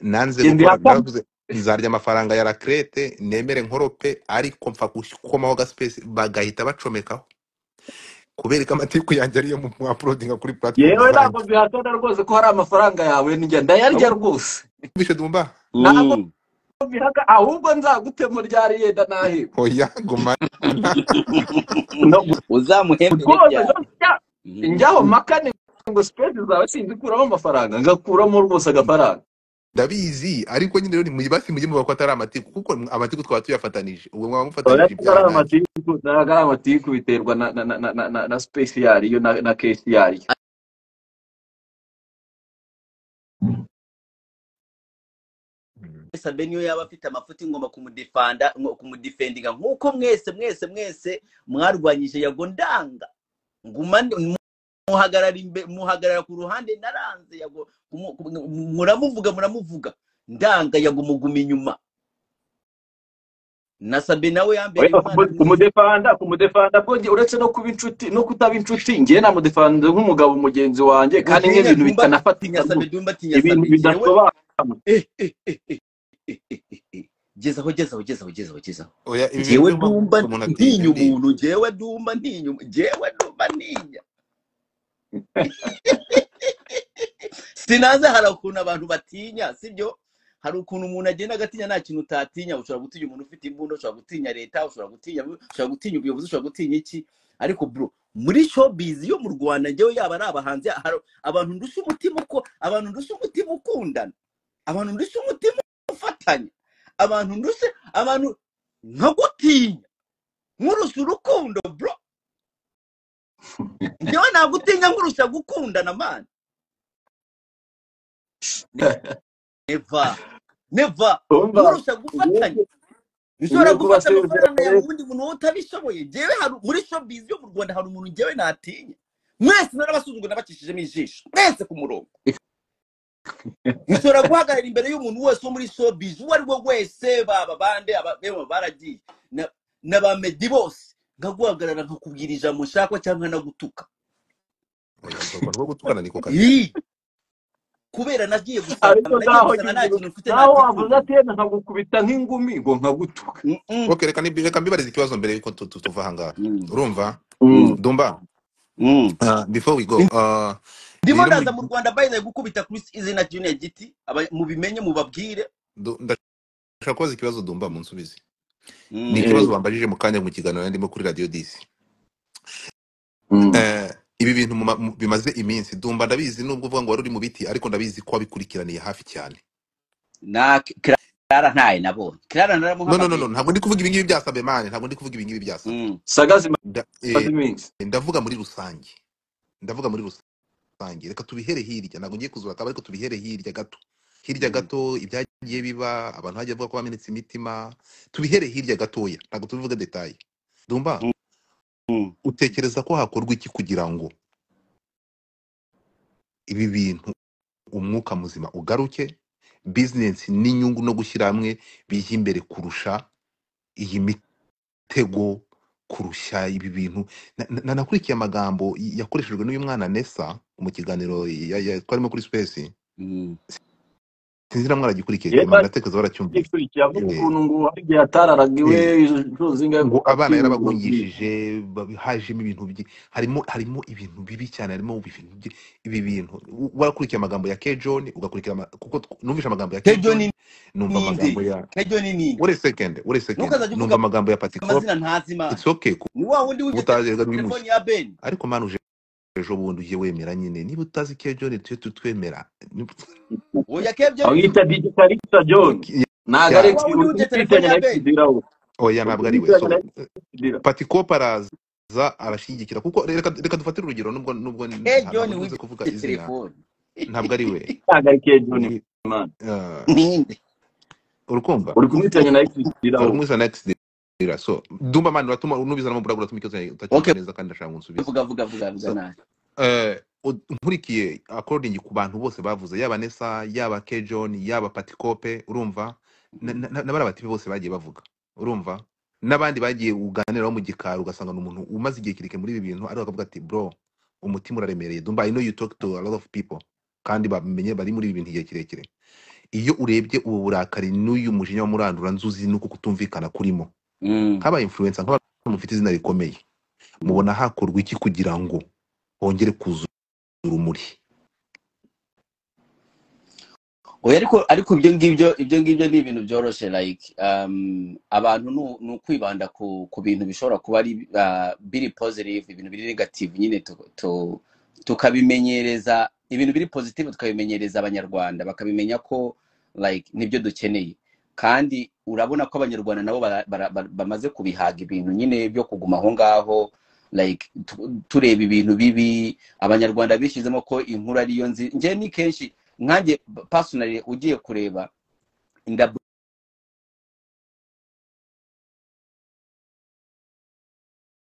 nanze genda gukora ihakana naravuze nzarya amafaranga ya rakrete nemere nkorope ariko mpfa gukomaho ga space bagahita bacomekaho kubereka amatiku yanjye ariyo mu mu- uploadinga kuri platform yewe ntabwo zanjye bihakana rwose ko hari amafaranga yawe njya ndayarya rwose bishe dumba ntabwo Mm. bihaka ahubwo nzagutema ryari yenda naheba oya gumana no uzamuhembere rwose ryari njya Mm. njyaho makane ngo sipeti zawe sinzikuramo amafaranga ngakuramo rwose agafaranga ndabizi ariko nyine rero mujye mujye muvuga ko atari amatiku kuko amatiku twaba tuyafatanije ubwo mwaba oya mufatanije ari ibyaha nanjye amatiku ntabwo ari amatiku biterwa na na na na na na, na space yayo na na case yayo sabe niyo yaba afite amafuti ngomba kumudefanda ngo- kumudefendinga nk'uko mwese mwese mwese mwarwanyije yago ndanga ngumane muhagarara imbe- muhagarara ku ruhande naranze yago kumu- kumu- muramuvuga muramuvuga ndanga yago muguma inyuma na sabe nawe yambereye oya umwana kumu- mwiza kumudefanda kumudefanda bwo njye uretse no kuba inshuti no kutaba inshuti njye namudefanda nk'umugabo mugenzi wanjye kandi buriya nk'ibintu dumba bitanafatika atinya sabe rwose dumba atinya ibintu sabe jewe bidasobanura eh, eh, eh, eh, eh, eh, eh, eh. gezaho gezaho gezaho gezaho gezaho oya ibi bintu jewe by'ubu dumba umuntu atinya ntinya ndi umuntu jewe dumba ntinya umu- jewe dumba ntinya sinanze hari ukuntu abantu batinya sibyo hari ukuntu umuntu agenda agatinya nta kintu utatinya ushobora gutinya umuntu ufite imbunda ushobora gutinya leta ushobora gutinya ushobora gutinya ubuyobozi ushobora gutinya iki ariko bro muri showbiz yo mu rwanda njyewe yaba ari abahanzi hari abantu ndusha umutima uko abantu ndusha umutima ukundana abantu ndusha umutima ufatanya abantu ndusha abantu nkagutinya nkurusha urukundo bro njyewe nagutinya nkurusha gukundana man neva neva umva nkurusha gufatanya ushobora ugiye kuba gufata amafaranga yawe sezerere ubundi muntu wowe utabishoboye njyewe hari muri showbiz yo mu rwanda hari umuntu njyewe natinya mwese narabasuzugura nabacishijemo ijisho mwese ku murongo ushobora guhagarara imbere y'umuntu wese wo muri showbiz uwo ari we wese baba bande ababema baragiye na na ba medi bose nkaguhagarara nkakubwira ijambo nshaka cyangwa nagutuka oya urwo rwanda rwo gutukana niko kazi Ii! kubera nagiye ariko gusabana nagiye naho gusaba nta nyiruka kintu mfite nta naho wavuze diplome ati nkagukubita nk'ingumi ngo nkagutuka Mm, mm, ok reka nibi- reka mbibarize ikibazo mbere yuko tu- tu- tuva ahangaha mm, urumva mm, dumba mm. uh, before we go uh, ndimo rero muri ndaza mu rwanda bayize gukubita kuri izina junior giti aba- mubimenye mubabwire du- ndashaka kubaza ikibazo dumba munsubize ni Mm, ikibazo Eh, bambajije mu kanya mu kiganiro narimo kuri radio disi mm. Eh, ibi bintu mu ma- mu- bimaze iminsi dumba ndabizi nubwo uvuga ngo wari uri mu biti ariko ndabizi ko wabikurikiraniye hafi cyane na kirara ntaye nabonye kirara no no no no naramuhamagaye ntabwo ndi kuvuga ibingibi byasabwe mani ntabwo ndi kuvuga ibingibi byasabwe Mm, sagazi Nda- eh, mazi minsi ndavuga muri rusange ndavuga muri rusange reka tubihere hirya ntabwo ngiye kuzura akaba ariko tubihere hirya gato hirya mm, gato ibyagiye biba abantu hagiye bavuga ko bamenetse imitima tubihere hirya gatoya ntabwo tubivuga detaye dumba mm, mm. utekereza ko hakorwa iki kugira ngo ibi bintu umwuka muzima ugaruke bizinesi n'inyungu no gushyira hamwe bijya imbere kurusha iyi mitego kurusha ibi bintu Na- na- nanakurikiye amagambo yakoreshejwe n'uyu mwana nesa mu kiganiro ya- ya- twarimo kuri sipesi Mm. sinzi na mwaragikurikiye yewe cyane ndatekereza waracyumvise agikurikiye avuga Eh, ukuntu ngo hari igihe yatararaga iwe eh, inshuro zingahe ngo kuva abana akivuga bwije yarabagungishije babi- hajemo ibintu byi- harimo harimo ibintu bibi cyane harimo ibintu byi- ibi bintu U- warakurikiye amagambo ya Kejon ugakurikira ama- kuko tw- numvise amagambo ya kejo Kejon ni numva ninde amagambo ya kejo ni ninde wait a second wait a second ntukazajya uvuga numva amagambo ya Patty Crop amazina ntazi imana it's okay kuba ni wa wundi wibye utajyaga telefoni bimushya ya beni ariko manu ejo bundi ujye wemera nyine niba utazi Kejon tujye tutwemera Niba- oya kebyo abwita dj karikita john Ki- ntabwo ni ari yeah. wa ex- wundi wibye telefoni utitwitanya ya na beni ekisidira we oya ntabwo ari we utitwitanya na so ekisidira patikopa araza arashyigikira kuko reka reka dufatire urugero nubwo nubwo nta- kebyo ntabwo ni nkunze wibye kuvuga izina telefoni ntabwo ari we ntabwo ari kejo ni Ni- imana ah, ninde urukumva uri kumwitanya na ekisidira uri we mwiza na exdira so dumba mani uratuma unubizana mubura uratuma ikibazo utacyumva okay neza kandi ndashaka ngo unsubize vuga vuga vuga vuga so nawe eh, ud- nkurikiye according ku bantu bose bavuze yaba nesa yaba kejon yaba patikope urumva na- na- na- n'abari abatipe bose bagiye bavuga urumva n'abandi bagiye uganiraho mu gikari ugasanga ni umuntu umaze igihe kirekire muri ibi bintu ariko akavuga ati bro umutima uraremereye dumba i know you talk to a lot of people kandi bamenye bari muri ibi bintu igihe kirekire iyo urebye ubu burakari n'uyu mujinya wa murandura nzuzi nuko kutumvikana kurimo Mm, nk'aba influencer nk'abantu mufite izina rikomeye mm. mubona hakorwa iki kugira ngo hongere kuzura urumuri oya ariko ariko ibyo ngibyo ibyo ngibyo ni ibintu byoroshye like um, abantu ni u- ni ukwibanda ku, ku bintu bishobora kuba ari uh, biri positive ibintu biri negative nyine tu- tu- tukabimenyereza ibintu biri positive tukabimenyereza abanyarwanda bakamenya ko like nibyo dukeneye kandi urabona ko abanyarwanda nabo bara- bara- bara- bamaze kubihaga ibintu nyine byo kuguma aho ngaho like tu- tureba ibintu bibi abanyarwanda bishyizemo ko inkuru ariyo nzi njye ni kenshi nkanjye personally ugiye kureba inda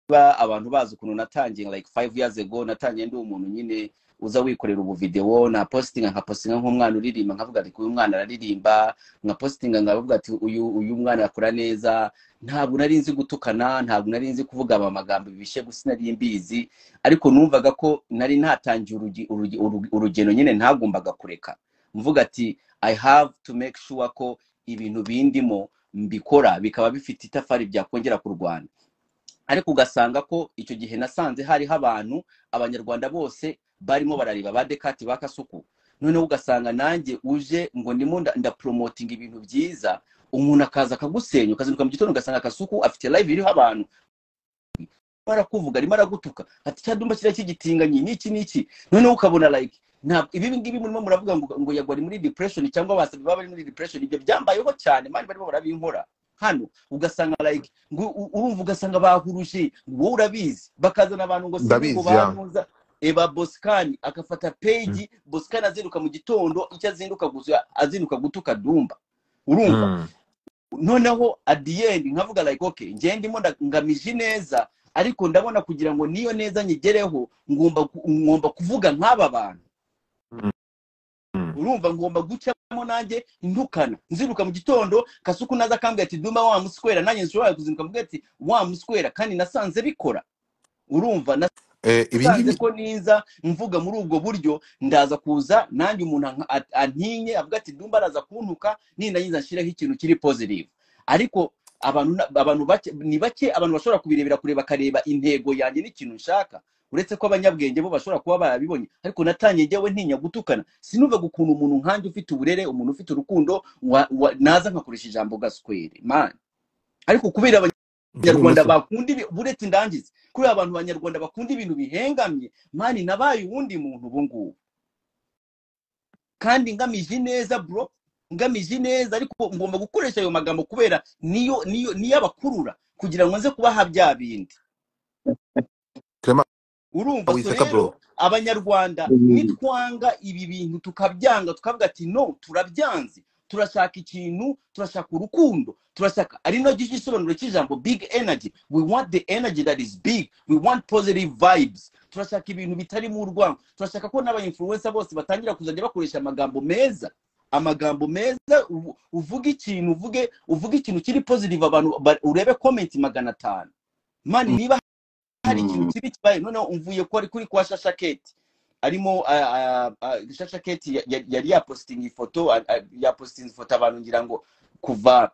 ba abantu bazi ukuntu natangiye like five years ago natangiye ndi umuntu nyine uza wikorera ubu video na postinga nka postinga nk'umwana uririmba nkavuga ati uyu mwana araririmba nka postinga nkavuga ati uyu uyu mwana akora neza ntabwo nari nzi gutukana ntabwo nari nzi kuvuga ama- amagambo bishe gusa nari mbizi ariko numvaga ko nari natangiye urugi- urugi- urugi- urugendo nyine ntagombaga kureka mvuga ati i have to make sure ko ibintu bindimo mbikora bikaba bifite itafari byakongera ku rwanda ariko ugasanga ko icyo gihe nasanze hariho abantu abanyarwanda bose barimo barareba ba dekati ba kasuku noneho ugasanga nanjye uje ngo ndimo nda- ndaporomotinga ibintu byiza umuntu akaza akagusenya ukazinduka mu gitondo ugasanga kasuku afite live iriho abantu arimo arakuvuga arimo aragutuka ati cya dumba kiriya cy'igitinganyi n'iki n'iki noneho ukabona like ntabwo ibi ngibi murimo muravuga ngo ngo yagwa ari muri depression cyangwa basabye baba bari muri depression ibyo byambayeho cyane mani barimo barabinkora hano ugasanga like ngo u- urumva ugasanga bahuruje wowe urabizi bakazana abantu ngo sibi ngo ndabizi ya bantuza eba bosikani agafata Mm. peji bosikani azinduka mu gitondo icyo azinduka gusa azinduka gutuka dumba urumva Mm. noneho at the end nkavuga like okay njye ndimo nda- ngamije neza ariko ndabona kugira ngo niyo neza nyigereho ngomba ku- ngomba kuvuga nk'aba bantu Mm. Mm. urumva ngomba gucamo nanjye ntukana nziruka mu gitondo kasuku naza akambwira ati duma wa muswera nanjye nshobora kuzinduka mbwira ati wa muswera kandi nasanze bikora urumva Eh, ibi nsanze ngibi ko niza mvuga muri ubwo buryo ndaza kuza nanjye umuntu anka- a- antinye avuga ati ndumva araza kuntuka nindangiza nshyireho ikintu kiri positive ariko abantu na- abantu bake ni bake abantu bashobora kubirebera kure bakareba intego yanjye n'ikintu nshaka uretse ko abanyabwenge bo bashobora kuba barabibonye ariko natangiye njyewe ntinya gutukana sinuvaga ukuntu umuntu nkanjye ufite uburere umuntu ufite urukundo wa- wa- naza nkakoresha ijambo gaswere man ariko kubera aba- abanyarwanda ibumoso bakunda ibi- buretse indangizi kuri abantu abanyarwanda bakunda ibintu bihengamye mani nabaye uwundi muntu ubu ngubu kandi ngamije neza bro ngamije neza ariko ngomba gukoresha ayo magambo kubera niyo niyo niyo abakurura kugira ngo nze kubaha bya bindi clement urumva so wisaka rero bro abanyarwanda Mhm. nitwanga ibi bintu tukabyanga tukavuga ati no turabyanze turashaka ikintu turashaka urukundo turashaka ari nacyo gisobanuro cy'ijambo big energy we want the energy that is big we want positive vibes turashaka ibintu bitarimo urwango turashaka ko n'abainfluencer bose batangira kuzajya bakoresha amagambo meza amagambo meza uvu- uvuge ikintu uvuge uvuge ikintu kiri positive abantu ba- urebe comment magana atanu mani niba hari ikintu Mhm. kibi kibaye noneho umvuye ko ari kuri kwa shashaketi arimo ah, ah, ah, shashaketi ya- ya- yari yapositinga ifoto ah, ah, yapositinze ifoto abantu ngira ngo kuva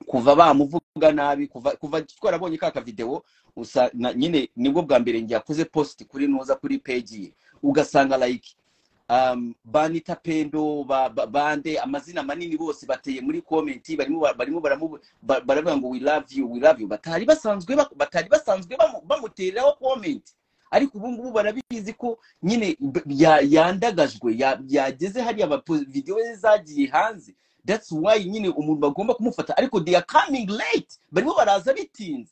kuva bamuvuga nabi kuva kuva twarabonye ka kavidewo usa na- nyine nibwo bwa mbere ngiye yakoze post kuri noza kuri peji ye ugasanga like um, banita pendo ba, ba, bande amazina manini bose bateye muri comment barimo ba- barimo baramu- ba- baravuga ngo we love you we love you batari basanzwe bak- batari basanzwe bamu- bamutereraho comment ariko ubu ngubu barabizi ko nyine b- ya- yandagajwe ya- yageze hariya ba po- video ze zagiye hanze that's why nyine umuntu bagomba kumufata ariko they are coming late barimo baraza bitinze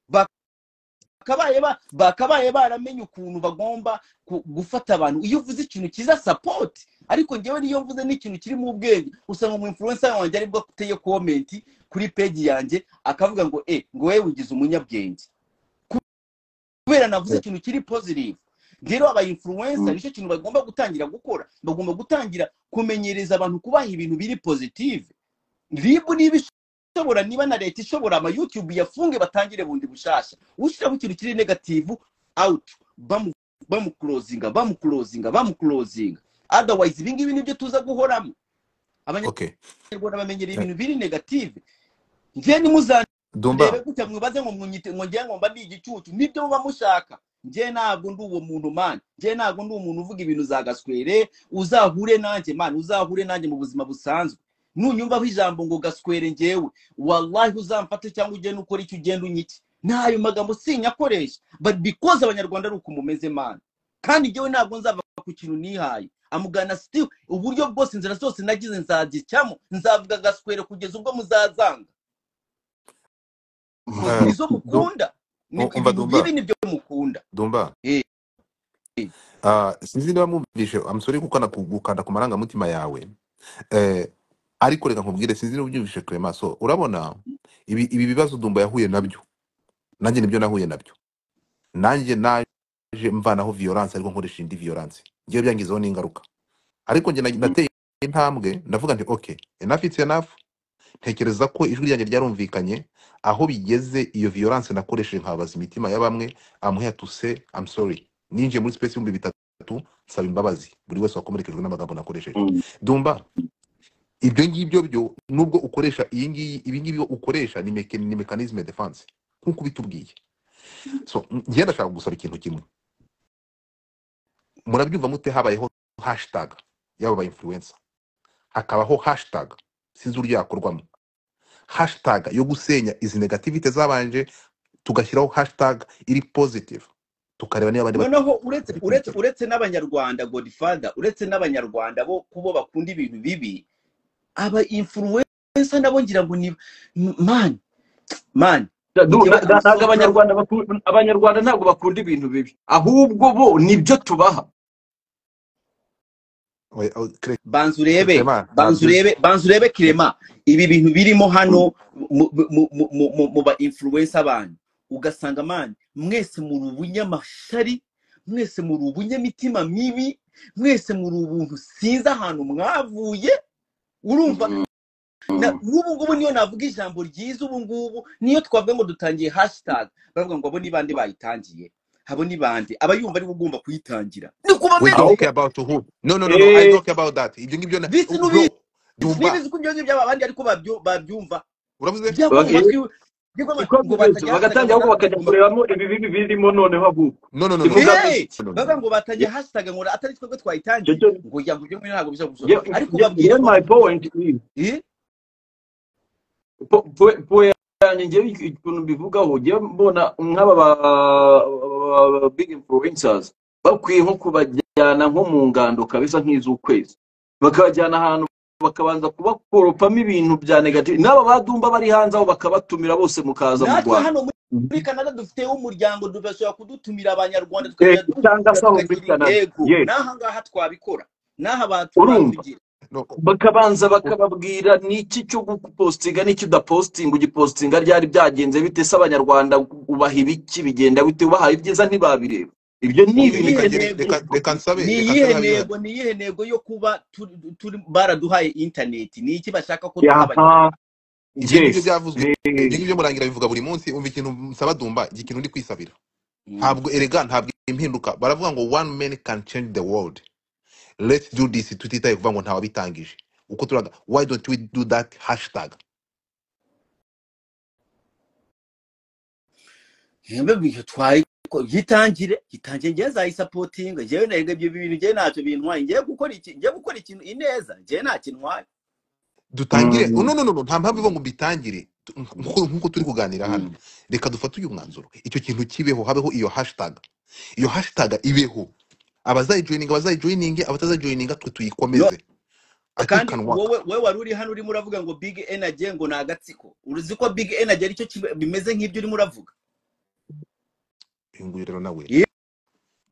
Ba- bakabaye ba- bakabaye baramenye ukuntu bagomba ku- gufata abantu iyo uvuze ikintu cyiza support ariko ngewe niyo mvuze n'ikintu kiri mu bwenge usanga umu influencer wanjye aribwo ateye comment kuri page yanjye akavuga ngo eh ngo wewe wigize umunyabwenge kubera navuze ikintu kiri positive rero aba influencer nicyo kintu bagomba gutangira gukora bagomba gutangira kumenyereza abantu kubaha ibintu biri positive ribu niba ishobora niba na leta ishobora ama youtube yafunge batangire bundi bushasha ushyiraho ikintu kiri negativu out bamu bamukurozinga bamukurozinga bamukurozinga otherwise ibi ngibi nibyo tuza guhoramo abanyarwanda okay bamenyera Eh, ibintu biri negative njye nimuzandebe dumba gutya mwibaze ngo mwunyite ngo ngiye ngo mba ndi igicucu nibyo muba mushaka njye ntabwo ndi uwo muntu mani njye ntabwo ndi umuntu uvuga ibintu za gaswere uzahure nanjye mani uzahure nanjye mu buzima busanzwe nunyumvaho ijambo ngo gaswere ngewe wallahi uzamfate cyangwa ugende ukora icyo ugenda unyike ntayo magambo sinyakoresha but because abanyarwanda ari uko mumeze mani kandi njyewe ntabwo nzava ku kintu nihaye amugana still uburyo bwose inzira zose nagize nzagicyamo nzavuga gaswere kugeza ubwo muzazanga koze eh, nizo du- mukunda ni um- umva ibintu bibi dumba nibyo mukunda dumba Eh, eh. Ah, sinzi niba mwumvise amusore gukanda ku gukanda ku marangamutima yawe eh, ariko reka nkubwire sinzi niba ubyumvise clement so urabona ibi, ibi bibazo dumba yahuye nabyo nanjye nibyo nahuye nabyo nanjye naje mvanaho violence ariko nkoresha indi violence ngiye byangizeho n'ingaruka ariko njye na- nateye intambwe ndavuga nti okay enough it's enough ntekereza ko ijwi ryanjye ryarumvikanye aho bigeze iyo violence nakoresheje nkababaza imitima ya bamwe amuhe tuse I'm sorry ninjiye muri space y'ibihumbi bitatu nsaba imbabazi buri wese wakomerekejwe n'amagambo nakoresheje Mhm. dumba ibyo ngibyo byo nubwo ukoresha iyi ngiyi ibi ngibyo ukoresha ni, meke, ni mechanisme defense nk'uko ubitubwiye so njye ndashaka gusaba ikintu kimwe murabyumva mute habayeho hashtag y'aba ba influencer hakabaho hashtag sinzi uburyo yakorwamo hashtag yo gusenya izi negativite zabanje tugashyiraho hashtag iri positive tukareba niba abandi noneho uretse bari uretse kubikora uretse n'abanyarwanda godfather uretse n'abanyarwanda bo kubo bakunda ibintu bibi aba influencer nabo ngira ngo ni man man Da- du- njyewe na- i'm na- so proud ntabwo abanyarwanda baku- abanyarwanda ntabwo bakunda ibintu bibi ahubwo bo nibyo tubaha Oya, oya, Cre- banza urebe Clement banza ntabyo urebe banza urebe kirema ibi bintu birimo hano mu mu- mu- mu- mu- mu ba influencer abantu ugasanga mani mwese muri ubunyamashyari mwese muri ubunyamitima mibi mwese muri ubuntu sinzi ahantu mwavuye urumva Mhm. na- n'ubu ngubu niyo navuga ijambo ryiza ubu ngubu niyo twavuga ngo dutangiye hashtag baravuga ngo abo ni bande bayitangiye abo ni bande aba yumva ari ugomba kuyitangira ni we kubamenye talk ahubwo about who no no no no i eh talk about that ibyo ngibyo na- bisi n'ubizi bro byumva ntibizi ko ibyo ngibyo byaba abandi ariko babyo- babyumva uravuze byagwa mu bage- matwi byagwa mu- iko ngo byumva batajya hashtag bagatangira ngo natwe ahubwo bakajya tugomba kurebamo ibibi birimo noneho ahubwo no no no no kivuga no ngo Hey! iki no no no bavuga no ngo batajya Ye- hashtag ngo atari twe twebwe cyo twayitangiye cyo ngo ya ngo ibyo ngibyo ntabwo bisa gusohoka ye- ariko ye- babwira ye ko my babyumva point is Eh? po- po- po- yanjye ngewe ikintu mbivugaho ngewe mbona nk'aba ba ba- ba- big influencers bakwiye nko kubajyana nko mu ngando kabisa nk'iz'ukwezi bakabajyana ahantu bakabanza kubakoropamo ibintu bya negative n'aba badumba bari hanze aho bakabatumira bose mukaza mu natwe rwanda hano muri muri Canada dufite umuryango du- bashobora kudutumira abanyarwanda Eh, tukajya cyangwa duhura se aho muri tukagira canada intego ye n'aha ngaha twabikora n'aha abantu urumva twabigira no bakabanza u- bakababwira niki cyo gupostinga n'iki udapostinga ugipostinga ryari byagenze bite se abanyarwanda ubaha ibiki bigenda bite ubaha ibyiza ntibabireba ibyo ni ni ibintu reka iyihe ngere ntego reka reka nsabe ni reka iyihe nsabe habimana ntego ni iyihe ntego yo kuba turi turi- baraduhaye interineti ni iki bashaka ko duha yaha abanyarwanda ibyo ngibyo yes byavuzwe ibyo Eh, ngibyo murangira bivuga buri munsi umva ikintu nsaba dumba iki kintu ndi kwisabira Mm. ntabwo erega ntabwo impinduka baravuga ngo one man can change the world let's do this tutitaye kuvuga ngo ntawabitangije uko turaga why don't we do that hashtag yemwe bihe twari ko- gitangire gitangiye ngewe nzayisapotinga ngewe nahega ibyo bintu ngewe ntacyo bintwaye ngewe gukora iki ngewe gukora ikintu ineza ngewe nta kintwaye dutangire oh, mm, no no no no, nta mpamvu ivuga ngo mbitangire Tu- nk'uko nk'uko turi kuganira hano Mm. reka dufate uyu mwanzuro icyo kintu kibeho habeho iyo hashtag iyo hashtag ibeho abazayijoyininga abazayijoyininge abatazayijoyininga twe no tuyikomeze i think kandi can work wowe wowe wari uri hano urimo uravuga ngo big energy ngo ni agatsiko uruzi ko big energy aricyo kimwe- bimeze nk'ibyo urimo uravuga uyu nguyu rero nawe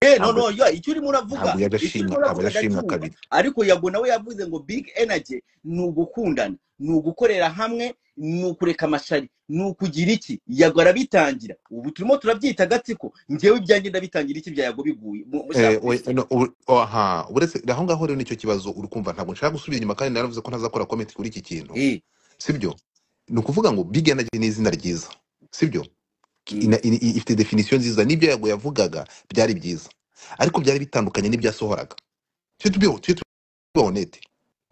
Eh, eh, no ntabwo no yo icyo urimo ntabwo uravuga icyo yaje ashimwa urimo ntabwo uravuga yaje ashimwa ndacyumva kabiri ariko yago nawe yavuze ngo big energy ni ugukundana ni ugukorera hamwe ni ukureka amashari ni ukugira iki yago arabitangira ubu turimo turabyita agatsiko ngewe ibyanjye ndabitangira iki bya yago biguye mu- mushaka Eh, we- kubifata no, ur- aha uretse aho ngaho rero nicyo kibazo uri kumva ntabwo nshaka gusubira inyuma kandi naravuze ko ntazakora comment kuri iki kintu eh sibyo ni ukuvuga ngo big energy ni izina ryiza sibyo mm, ina- ini- ifite definition nziza n'ibyo yago yavugaga byari byiza ariko byari bitandukanye n'ibyo yasohoraga tujye tubeho tujye tuba honete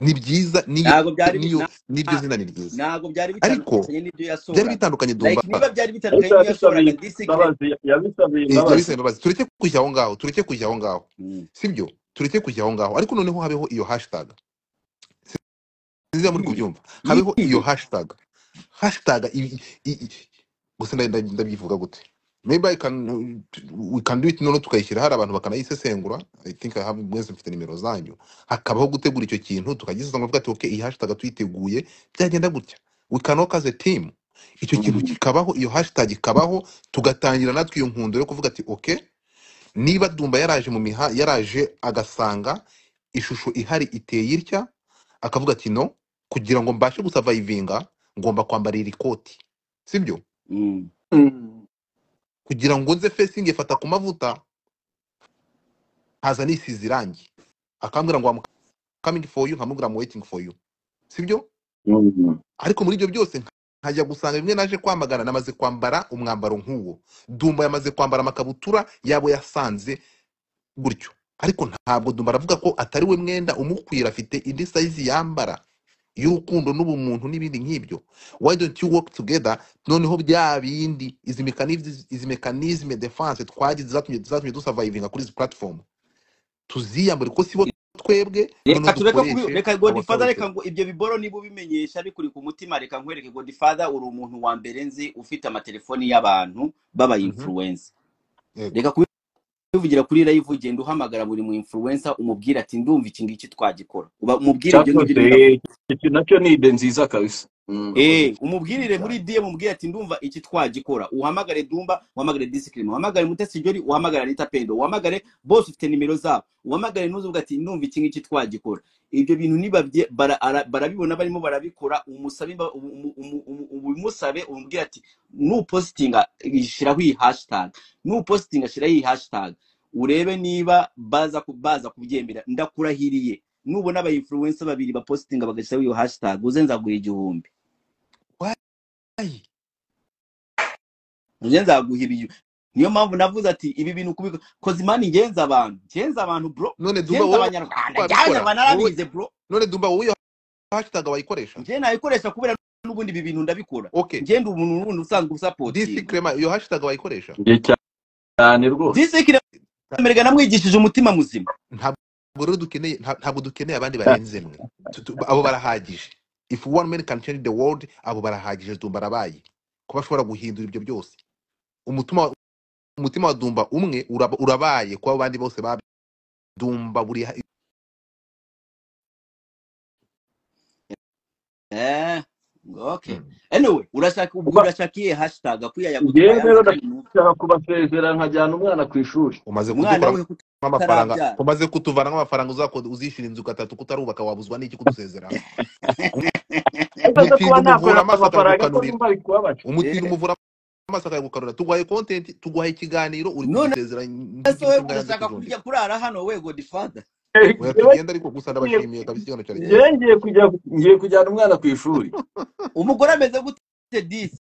ni byiza n'iyo ntago byari bi- n'iyo na- n'iryo zina ni ryiza ntago byari ariko bitandukanye n'ibyo byari yasohoraga bitandukanye dumba like niba byari bitandukanye ariko n'ibyo yabisabiye yasohoraga disikire imbabazi yabisabiye Eh, imbabazi yabisaba imbabazi tureke kujya aho ngaho tureke kujya aho ngaho Mm. sibyo tureke kujya aho ngaho ariko noneho habeho iyo hashtag nziza muri yihe kubyumva habeho iyo yihe hashtag hashtag i- i- i- gusa nda- nda- ndabyivuga gute maybe I can, we can do it noneho tukayishyira hari abantu bakanayisesengura i think I have mwese mfite nimero zanyu hakabaho gutegura icyo kintu tukagisesengura tukavuga ati okay iyi hashtag tuyiteguye byagenda gutya we can work as a team icyo kintu Mm. kikabaho iyo hashtag ikabaho tugatangira natwe iyo nkundo yo kuvuga ati okay niba dumba yaraje mu miha yaraje agasanga ishusho ihari iteye itya akavuga ati no kugira ngo mbashe gusavayivinga ngomba kwambara iri koti sibyo Mm. Mm, kugira ngo nze fesingi ifata ku mavuta nkaza nisize irangi akambwira ngo kamingi foyu nkamubwira ngo weyitingi foyu sibyo mm. ariko muri ibyo byose nkajya gusanga bimwe naje kwamagana namaze kwambara umwambaro nk'uwo dumba yamaze kwambara amakabutura yabo yasanze gutyo ariko ntabwo dumba aravuga ko atari we mwenda umukwira afite indi sayizi yambara y'urukundo n'ubumuntu n'ibindi nk'ibyo why don't you work together noneho bya bindi izi mechanism- izi mekanizme defense twagize zatumye zatumye dusavayivinga kuri izi platform tuziyambure ko sibo twebwe reka noneho tureka kubi dukoreshe reka godfather abasawuteri reka ngo ibyo biboro niba ubimenyesha bikuri ku mutima reka nkwereke godfather uri umuntu wa mbere nzi ufite amatelefoni y'abantu baba Mhm. influencer yego reka kubivugira kuri live ugenda uhamagara buri mu influencer umubwira ati ndumva iki ngiki twagikora uba umubwire ibyo ngibyo cyakoze urimo uravuga iki nacyo ni ide nziza kabisa Mm. urakoze Eh, umubwirire muri cyane DM umubwire ati ndumva iki twagikora. Uhamagare Dumba, uhamagare Discipline, uhamagare Mutesi Jolly, uhamagare Anita Pendo, uhamagare bose ufite nimero zabo. Uhamagare nuze uvuga ati ndumva iki ngiki twagikora. Ibyo bintu niba bara, ara- barabibona barimo barabikora, umusabe imba- umu- umu- umu- umu- umusabe umubwire ati nupostinga shiraho iyi hashtag. Nupostinga shiraho iyi hashtag. Urebe niba baza ku- baza kubyemera. Ndakurahiriye. Nubona aba influencer babiri bapostinga bagashyiraho iyo hashtag, uze nzaguha igihumbi. why nje nzaguha ibiyo niyo mpamvu navuze ati ibi bintu kubiko koze imana ingenza abantu ngenza abantu bro none ngenza dumba wowe abanyarwanda ngenza wabikora abanyarwanda wowe narabize bro none dumba wowe iyo hashtag wayikoresha njye nayikoresha kubera n'ubundi ibi bintu ndabikora okay njye ndi umuntu n'ubundi usanzwe disi usapotinga crema iyo hashtag wayikoresha njye cyane rwose disikire merega namwigishije umutima muzima ntabwo rero dukeneye nta- ntabwo dukeneye abandi barenze mwe Tu- tu- abo barahagije if one man can change the world abo barahagije dumba arabaye kuba ashobora guhindura ibyo byose umutima wa- umutima wa dumba umwe uraba- urabaye kuba abandi bose ba dumba buri ha- eh okay anyway urashaka ubwo kuba urashaka iyihe hashtag akuya ya njye gutuma yanze rero kandi numve ndashaka kubasezera nkajyana umwana ku ishuri umaze umwana kudukoramo we kuko amafaranga atarabyara umaze kutuvana amafaranga uzakode uzishyira inzu gatatu kutarubaka wabuzwa n'iki kudusezeraho ariko nza kuba umutinda umuvura nakorera amaso amafaranga ko akagukanurira numva bikubabaje umutinda Eh, umuvura amaso akagukanurira tuguhaye kontenti tuguhaye ikiganiro uri none kudusezera ese nk'igihe we cy'imbwa yanze urashaka kujundika kujya kurara hano we godfather oya njyewe tugenda ariko gusa ngiye ndabashimiye kabisa ikiganiro cyari njyewe cyiza ngiye kujya ngiye kujyana umwana ku ishuri umugore ameze gute disi